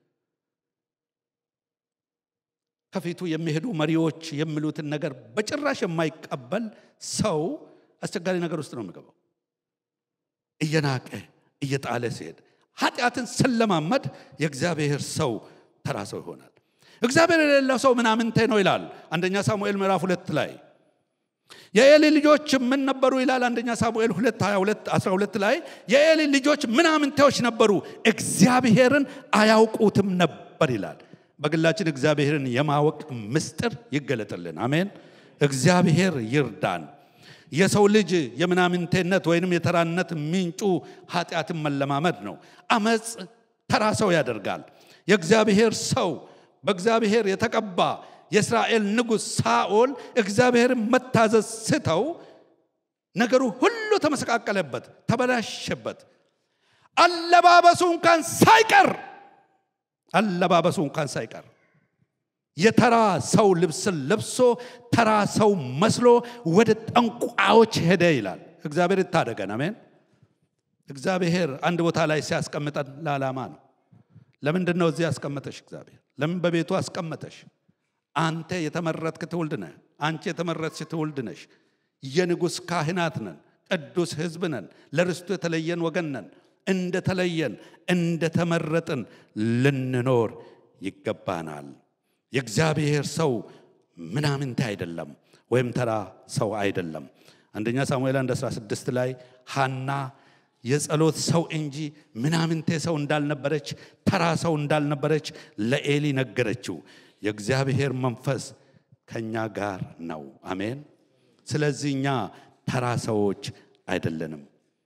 ከፊቱ የሚሄዱ መሪዎች የሚሉትን ነገር በጭራሽ የማይቀበል ሰው አስቸጋሪ ነገር ውስጥ ነው የሚገባው። እየናቀ እየጣለ ሲሄድ ኃጢአትን ስለማመድ የእግዚአብሔር ሰው ተራ ሰው ይሆናል። እግዚአብሔር የሌለው ሰው ምናምንቴ ነው ይላል አንደኛ ሳሙኤል ምዕራፍ ሁለት ላይ የኤሊ ልጆች ምን ነበሩ ይላል አንደኛ ሳሙኤል 2 22 12 ላይ የኤሊ ልጆች ምናምንቴዎች ነበሩ እግዚአብሔርን አያውቁትም ነበር ይላል በግላችን እግዚአብሔርን የማወቅ ምስጢር ይገለጥልን አሜን እግዚአብሔር ይርዳን የሰው ልጅ የምናምንቴነት ወይንም የተራነት ምንጩ ኃጢአትን መለማመድ ነው አመፅ ተራ ሰው ያደርጋል የእግዚአብሔር ሰው በእግዚአብሔር የተቀባ የእስራኤል ንጉሥ ሳኦል እግዚአብሔርን መታዘዝ ስተው ነገሩ ሁሉ ተመሰቃቀለበት ተበላሸበት አለባበሱ እንኳን ሳይቀር አለባበሱ እንኳን ሳይቀር የተራ ሰው ልብስን ለብሶ ተራ ሰው መስሎ ወደ ጠንቋዮች ሄደ ይላል እግዚአብሔር ይታደገን አሜን እግዚአብሔር አንድ ቦታ ላይ ሲያስቀምጠን ለዓላማ ነው ለምንድን ነው እዚህ ያስቀመጠሽ እግዚአብሔር ለምን በቤቱ አስቀመጠሽ አንተ የተመረጥክ ትውልድ ነህ አንቺ የተመረጥሽ ትውልድ ነሽ የንጉሥ ካህናት ነን ቅዱስ ህዝብ ነን ለርስቱ የተለየን ወገን ነን እንደተለየን እንደተመረጥን ልንኖር ይገባናል የእግዚአብሔር ሰው ምናምንቴ አይደለም ወይም ተራ ሰው አይደለም አንደኛ ሳሙኤል 1 16 ላይ ሃና የጸሎት ሰው እንጂ ምናምንቴ ሰው እንዳልነበረች ተራ ሰው እንዳልነበረች ለኤሊ ነገረችው የእግዚአብሔር መንፈስ ከኛ ጋር ነው አሜን ስለዚህ እኛ ተራ ሰዎች አይደለንም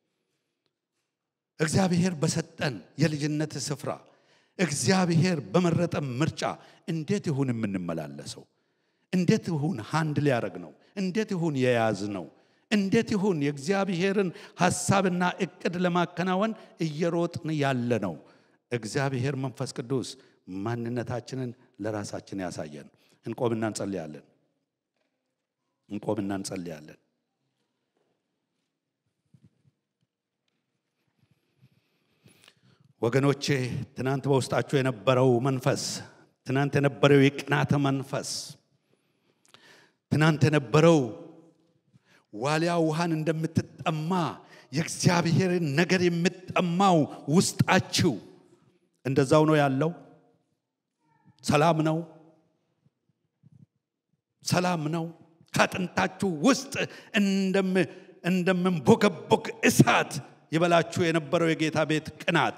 እግዚአብሔር በሰጠን የልጅነት ስፍራ እግዚአብሔር በመረጠ ምርጫ እንዴት ይሁን የምንመላለሰው እንዴት ይሁን ሃንድ ሊያደረግ ነው እንዴት ይሁን የያዝ ነው እንዴት ይሁን የእግዚአብሔርን ሐሳብና እቅድ ለማከናወን እየሮጥን ያለ ነው እግዚአብሔር መንፈስ ቅዱስ ማንነታችንን ለራሳችን ያሳየን እንቆምና እንጸልያለን እንቆምና እንጸልያለን ወገኖቼ ትናንት በውስጣችሁ የነበረው መንፈስ ትናንት የነበረው የቅናት መንፈስ ትናንት የነበረው ዋሊያ ውሃን እንደምትጠማ የእግዚአብሔርን ነገር የምትጠማው ውስጣችሁ እንደዛው ነው ያለው ሰላም ነው ሰላም ነው ከአጥንታችሁ ውስጥ እንደምንቦገቦግ እሳት ይበላችሁ የነበረው የጌታ ቤት ቅናት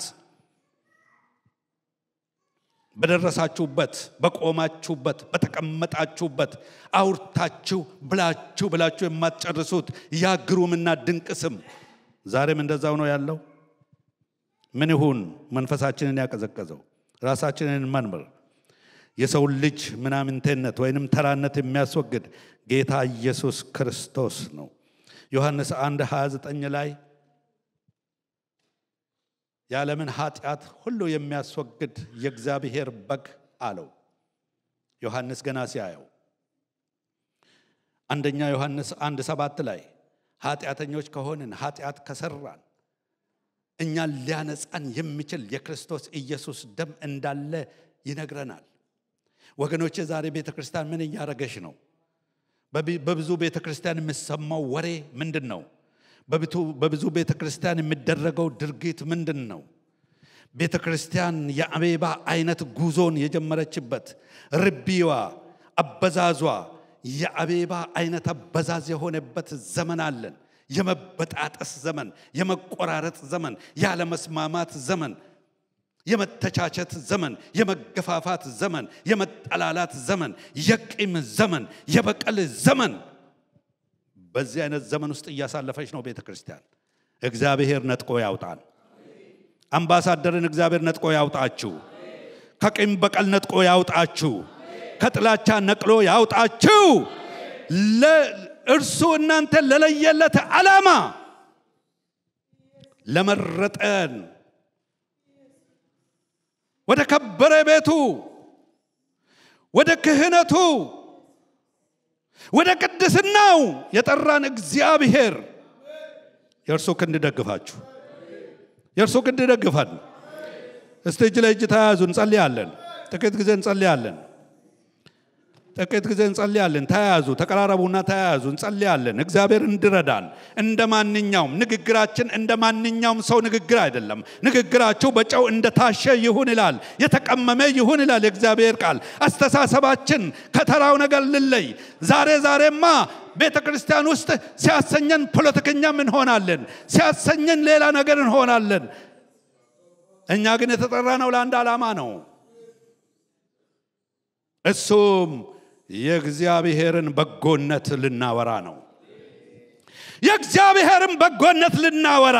በደረሳችሁበት በቆማችሁበት በተቀመጣችሁበት አውርታችሁ ብላችሁ ብላችሁ የማትጨርሱት ያ ግሩምና ድንቅ ስም ዛሬም እንደዛው ነው ያለው ምን ይሁን መንፈሳችንን ያቀዘቀዘው ራሳችንን መንምር የሰውን ልጅ ምናምንቴነት ወይንም ተራነት የሚያስወግድ ጌታ ኢየሱስ ክርስቶስ ነው ዮሐንስ 1 29 ላይ የዓለምን ኃጢአት ሁሉ የሚያስወግድ የእግዚአብሔር በግ አለው ዮሐንስ ገና ሲያየው አንደኛ ዮሐንስ አንድ ሰባት ላይ ኃጢአተኞች ከሆንን ኃጢአት ከሰራን እኛን ሊያነጻን የሚችል የክርስቶስ ኢየሱስ ደም እንዳለ ይነግረናል ወገኖቼ ዛሬ ቤተ ክርስቲያን ምን እያረገሽ ነው በብዙ ቤተ ክርስቲያን የምሰማው ወሬ ምንድን ነው በብዙ ቤተ ክርስቲያን የሚደረገው ድርጊት ምንድን ነው ቤተ ክርስቲያን የአቤባ አይነት ጉዞን የጀመረችበት ርቢዋ አበዛዟ የአቤባ አይነት አበዛዝ የሆነበት ዘመን አለን የመበጣጠስ ዘመን የመቆራረጥ ዘመን ያለመስማማት ዘመን የመተቻቸት ዘመን የመገፋፋት ዘመን የመጠላላት ዘመን የቂም ዘመን የበቀል ዘመን በዚህ አይነት ዘመን ውስጥ እያሳለፈች ነው ቤተ ክርስቲያን እግዚአብሔር ነጥቆ ያውጣን አምባሳደርን እግዚአብሔር ነጥቆ ያውጣችሁ ከቂም በቀል ነጥቆ ያውጣችሁ ከጥላቻ ነቅሎ ያውጣችሁ እርሱ እናንተ ለለየለት ዓላማ ለመረጠን ወደ ከበረ ቤቱ ወደ ክህነቱ ወደ ቅድስናው የጠራን እግዚአብሔር የእርሱ ክንድ ደግፋችሁ የእርሱ ክንድ ደግፈን እስቲ እጅ ለእጅ ተያያዙ እንጸልያለን ጥቂት ጊዜ እንጸልያለን ጥቂት ጊዜ እንጸልያለን ተያያዙ ተቀራረቡና ተያያዙ እንጸልያለን እግዚአብሔር እንድረዳን እንደ ማንኛውም ንግግራችን እንደ ማንኛውም ሰው ንግግር አይደለም ንግግራችሁ በጨው እንደታሸ ይሁን ይላል የተቀመመ ይሁን ይላል የእግዚአብሔር ቃል አስተሳሰባችን ከተራው ነገር ልለይ ዛሬ ዛሬማ ቤተ ክርስቲያን ውስጥ ሲያሰኘን ፖለቲከኛም እንሆናለን፣ ሲያሰኘን ሌላ ነገር እንሆናለን። እኛ ግን የተጠራ ነው ለአንድ ዓላማ ነው። እሱም የእግዚአብሔርን በጎነት ልናወራ ነው። የእግዚአብሔርን በጎነት ልናወራ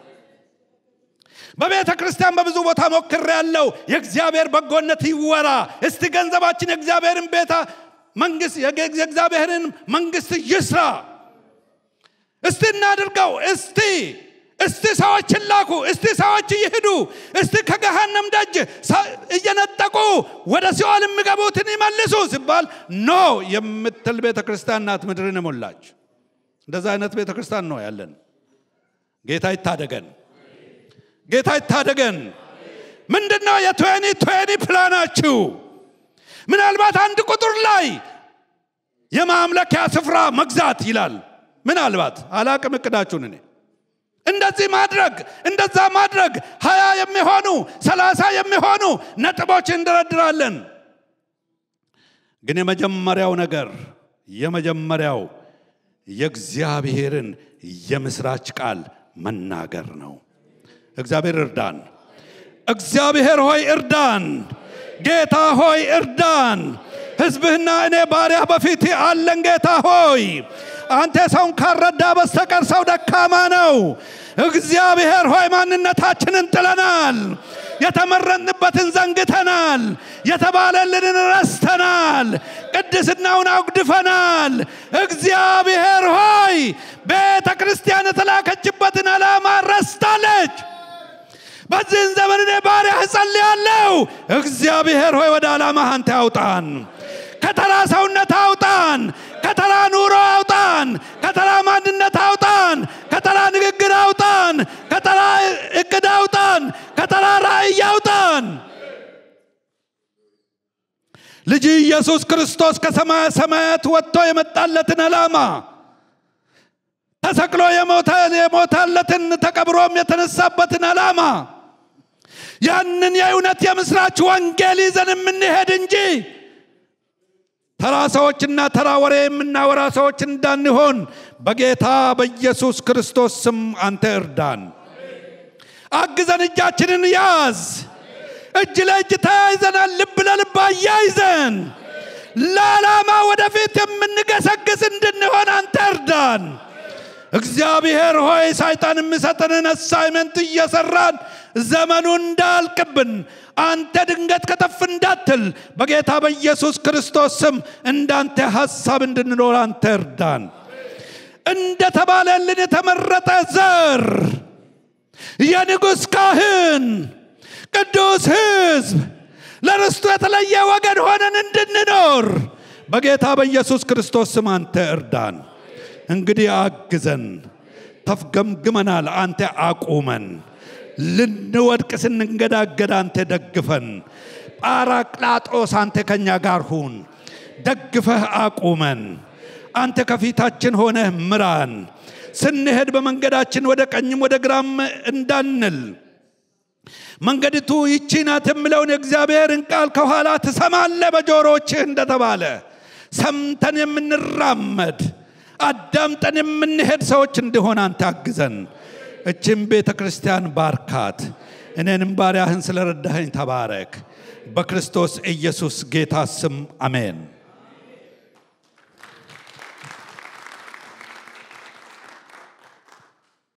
በቤተ ክርስቲያን በብዙ ቦታ ሞክር ያለው የእግዚአብሔር በጎነት ይወራ። እስቲ ገንዘባችን የእግዚአብሔርን ቤታ መንግስት የእግዚአብሔርን መንግስት ይስራ። እስቲ እናድርገው። እስቲ እስቲ ሰዎችን ላኩ። እስቲ ሰዎች ይሂዱ። እስቲ ከገሃነም ደጅ እየነጠቁ ወደ ሲኦል የሚገቡትን ይመልሱ ሲባል ኖ የምትል ቤተ ክርስቲያን ናት ምድርን የሞላች። እንደዛ አይነት ቤተ ክርስቲያን ነው ያለን። ጌታ ይታደገን። ጌታ ይታደገን። ምንድን ነው የትዌኒ ትዌኒ ፕላናችሁ? ምናልባት አንድ ቁጥር ላይ የማምለኪያ ስፍራ መግዛት ይላል። ምናልባት አላቅም እቅዳችሁን እኔ እንደዚህ ማድረግ እንደዛ ማድረግ ሀያ የሚሆኑ ሰላሳ የሚሆኑ ነጥቦች እንደረድራለን። ግን የመጀመሪያው ነገር የመጀመሪያው የእግዚአብሔርን የምስራች ቃል መናገር ነው። እግዚአብሔር እርዳን። እግዚአብሔር ሆይ እርዳን። ጌታ ሆይ እርዳን። ሕዝብህና እኔ ባሪያ በፊት አለን። ጌታ ሆይ አንተ ሰውን ካረዳ በስተቀር ሰው ደካማ ነው። እግዚአብሔር ሆይ ማንነታችንን ጥለናል። የተመረጥንበትን ዘንግተናል። የተባለልንን ረስተናል። ቅድስናውን አጉድፈናል። እግዚአብሔር ሆይ ቤተ ክርስቲያን የተላከችበትን ዓላማ ረስታለች። በዚህን ዘመን እኔ ባሪያህ እጸልያለሁ። እግዚአብሔር ሆይ ወደ ዓላማህ አንተ አውጣን። ከተራ ሰውነት አውጣን። ከተራ ኑሮ አውጣን። ከተራ ማንነት አውጣን። ከተራ ንግግር አውጣን። ከተራ እቅድ አውጣን። ከተራ ራእይ አውጣን። ልጅ ኢየሱስ ክርስቶስ ከሰማያ ሰማያት ወጥቶ የመጣለትን ዓላማ ተሰቅሎ የሞታለትን ተቀብሮም የተነሳበትን ዓላማ ያንን የእውነት የምስራች ወንጌል ይዘን የምንሄድ እንጂ ተራ ሰዎችና ተራ ወሬ የምናወራ ሰዎች እንዳንሆን በጌታ በኢየሱስ ክርስቶስ ስም አንተ እርዳን። አግዘን፣ እጃችንን ያዝ። እጅ ለእጅ ተያይዘናል። ልብ ለልብ አያይዘን ለዓላማ ወደፊት የምንገሰግስ እንድንሆን አንተ እርዳን። እግዚአብሔር ሆይ ሰይጣን የሚሰጠንን አሳይመንት እየሰራን ዘመኑ እንዳልቅብን አንተ ድንገት ከተፍ እንዳትል በጌታ በኢየሱስ ክርስቶስ ስም እንዳንተ ሐሳብ እንድንኖር አንተ እርዳን። እንደተባለልን የተመረጠ ዘር፣ የንጉሥ ካህን፣ ቅዱስ ሕዝብ፣ ለርስቱ የተለየ ወገን ሆነን እንድንኖር በጌታ በኢየሱስ ክርስቶስ ስም አንተ እርዳን። እንግዲህ አግዘን። ተፍገምግመናል፣ አንተ አቁመን። ልንወድቅ ስንንገዳገድ አንተ ደግፈን። ጳራቅላጦስ አንተ ከኛ ጋር ሁን፣ ደግፈህ አቁመን። አንተ ከፊታችን ሆነህ ምራን። ስንሄድ በመንገዳችን ወደ ቀኝም ወደ ግራም እንዳንል መንገድቱ ይቺ ናት የምለውን የእግዚአብሔርን ቃል ከኋላ ትሰማለህ በጆሮችህ እንደተባለ ሰምተን የምንራመድ አዳምጠን የምንሄድ ሰዎች እንዲሆን አንተ አግዘን። እችም ቤተ ክርስቲያን ባርካት። እኔንም ባሪያህን ስለረዳኸኝ ተባረክ። በክርስቶስ ኢየሱስ ጌታ ስም አሜን።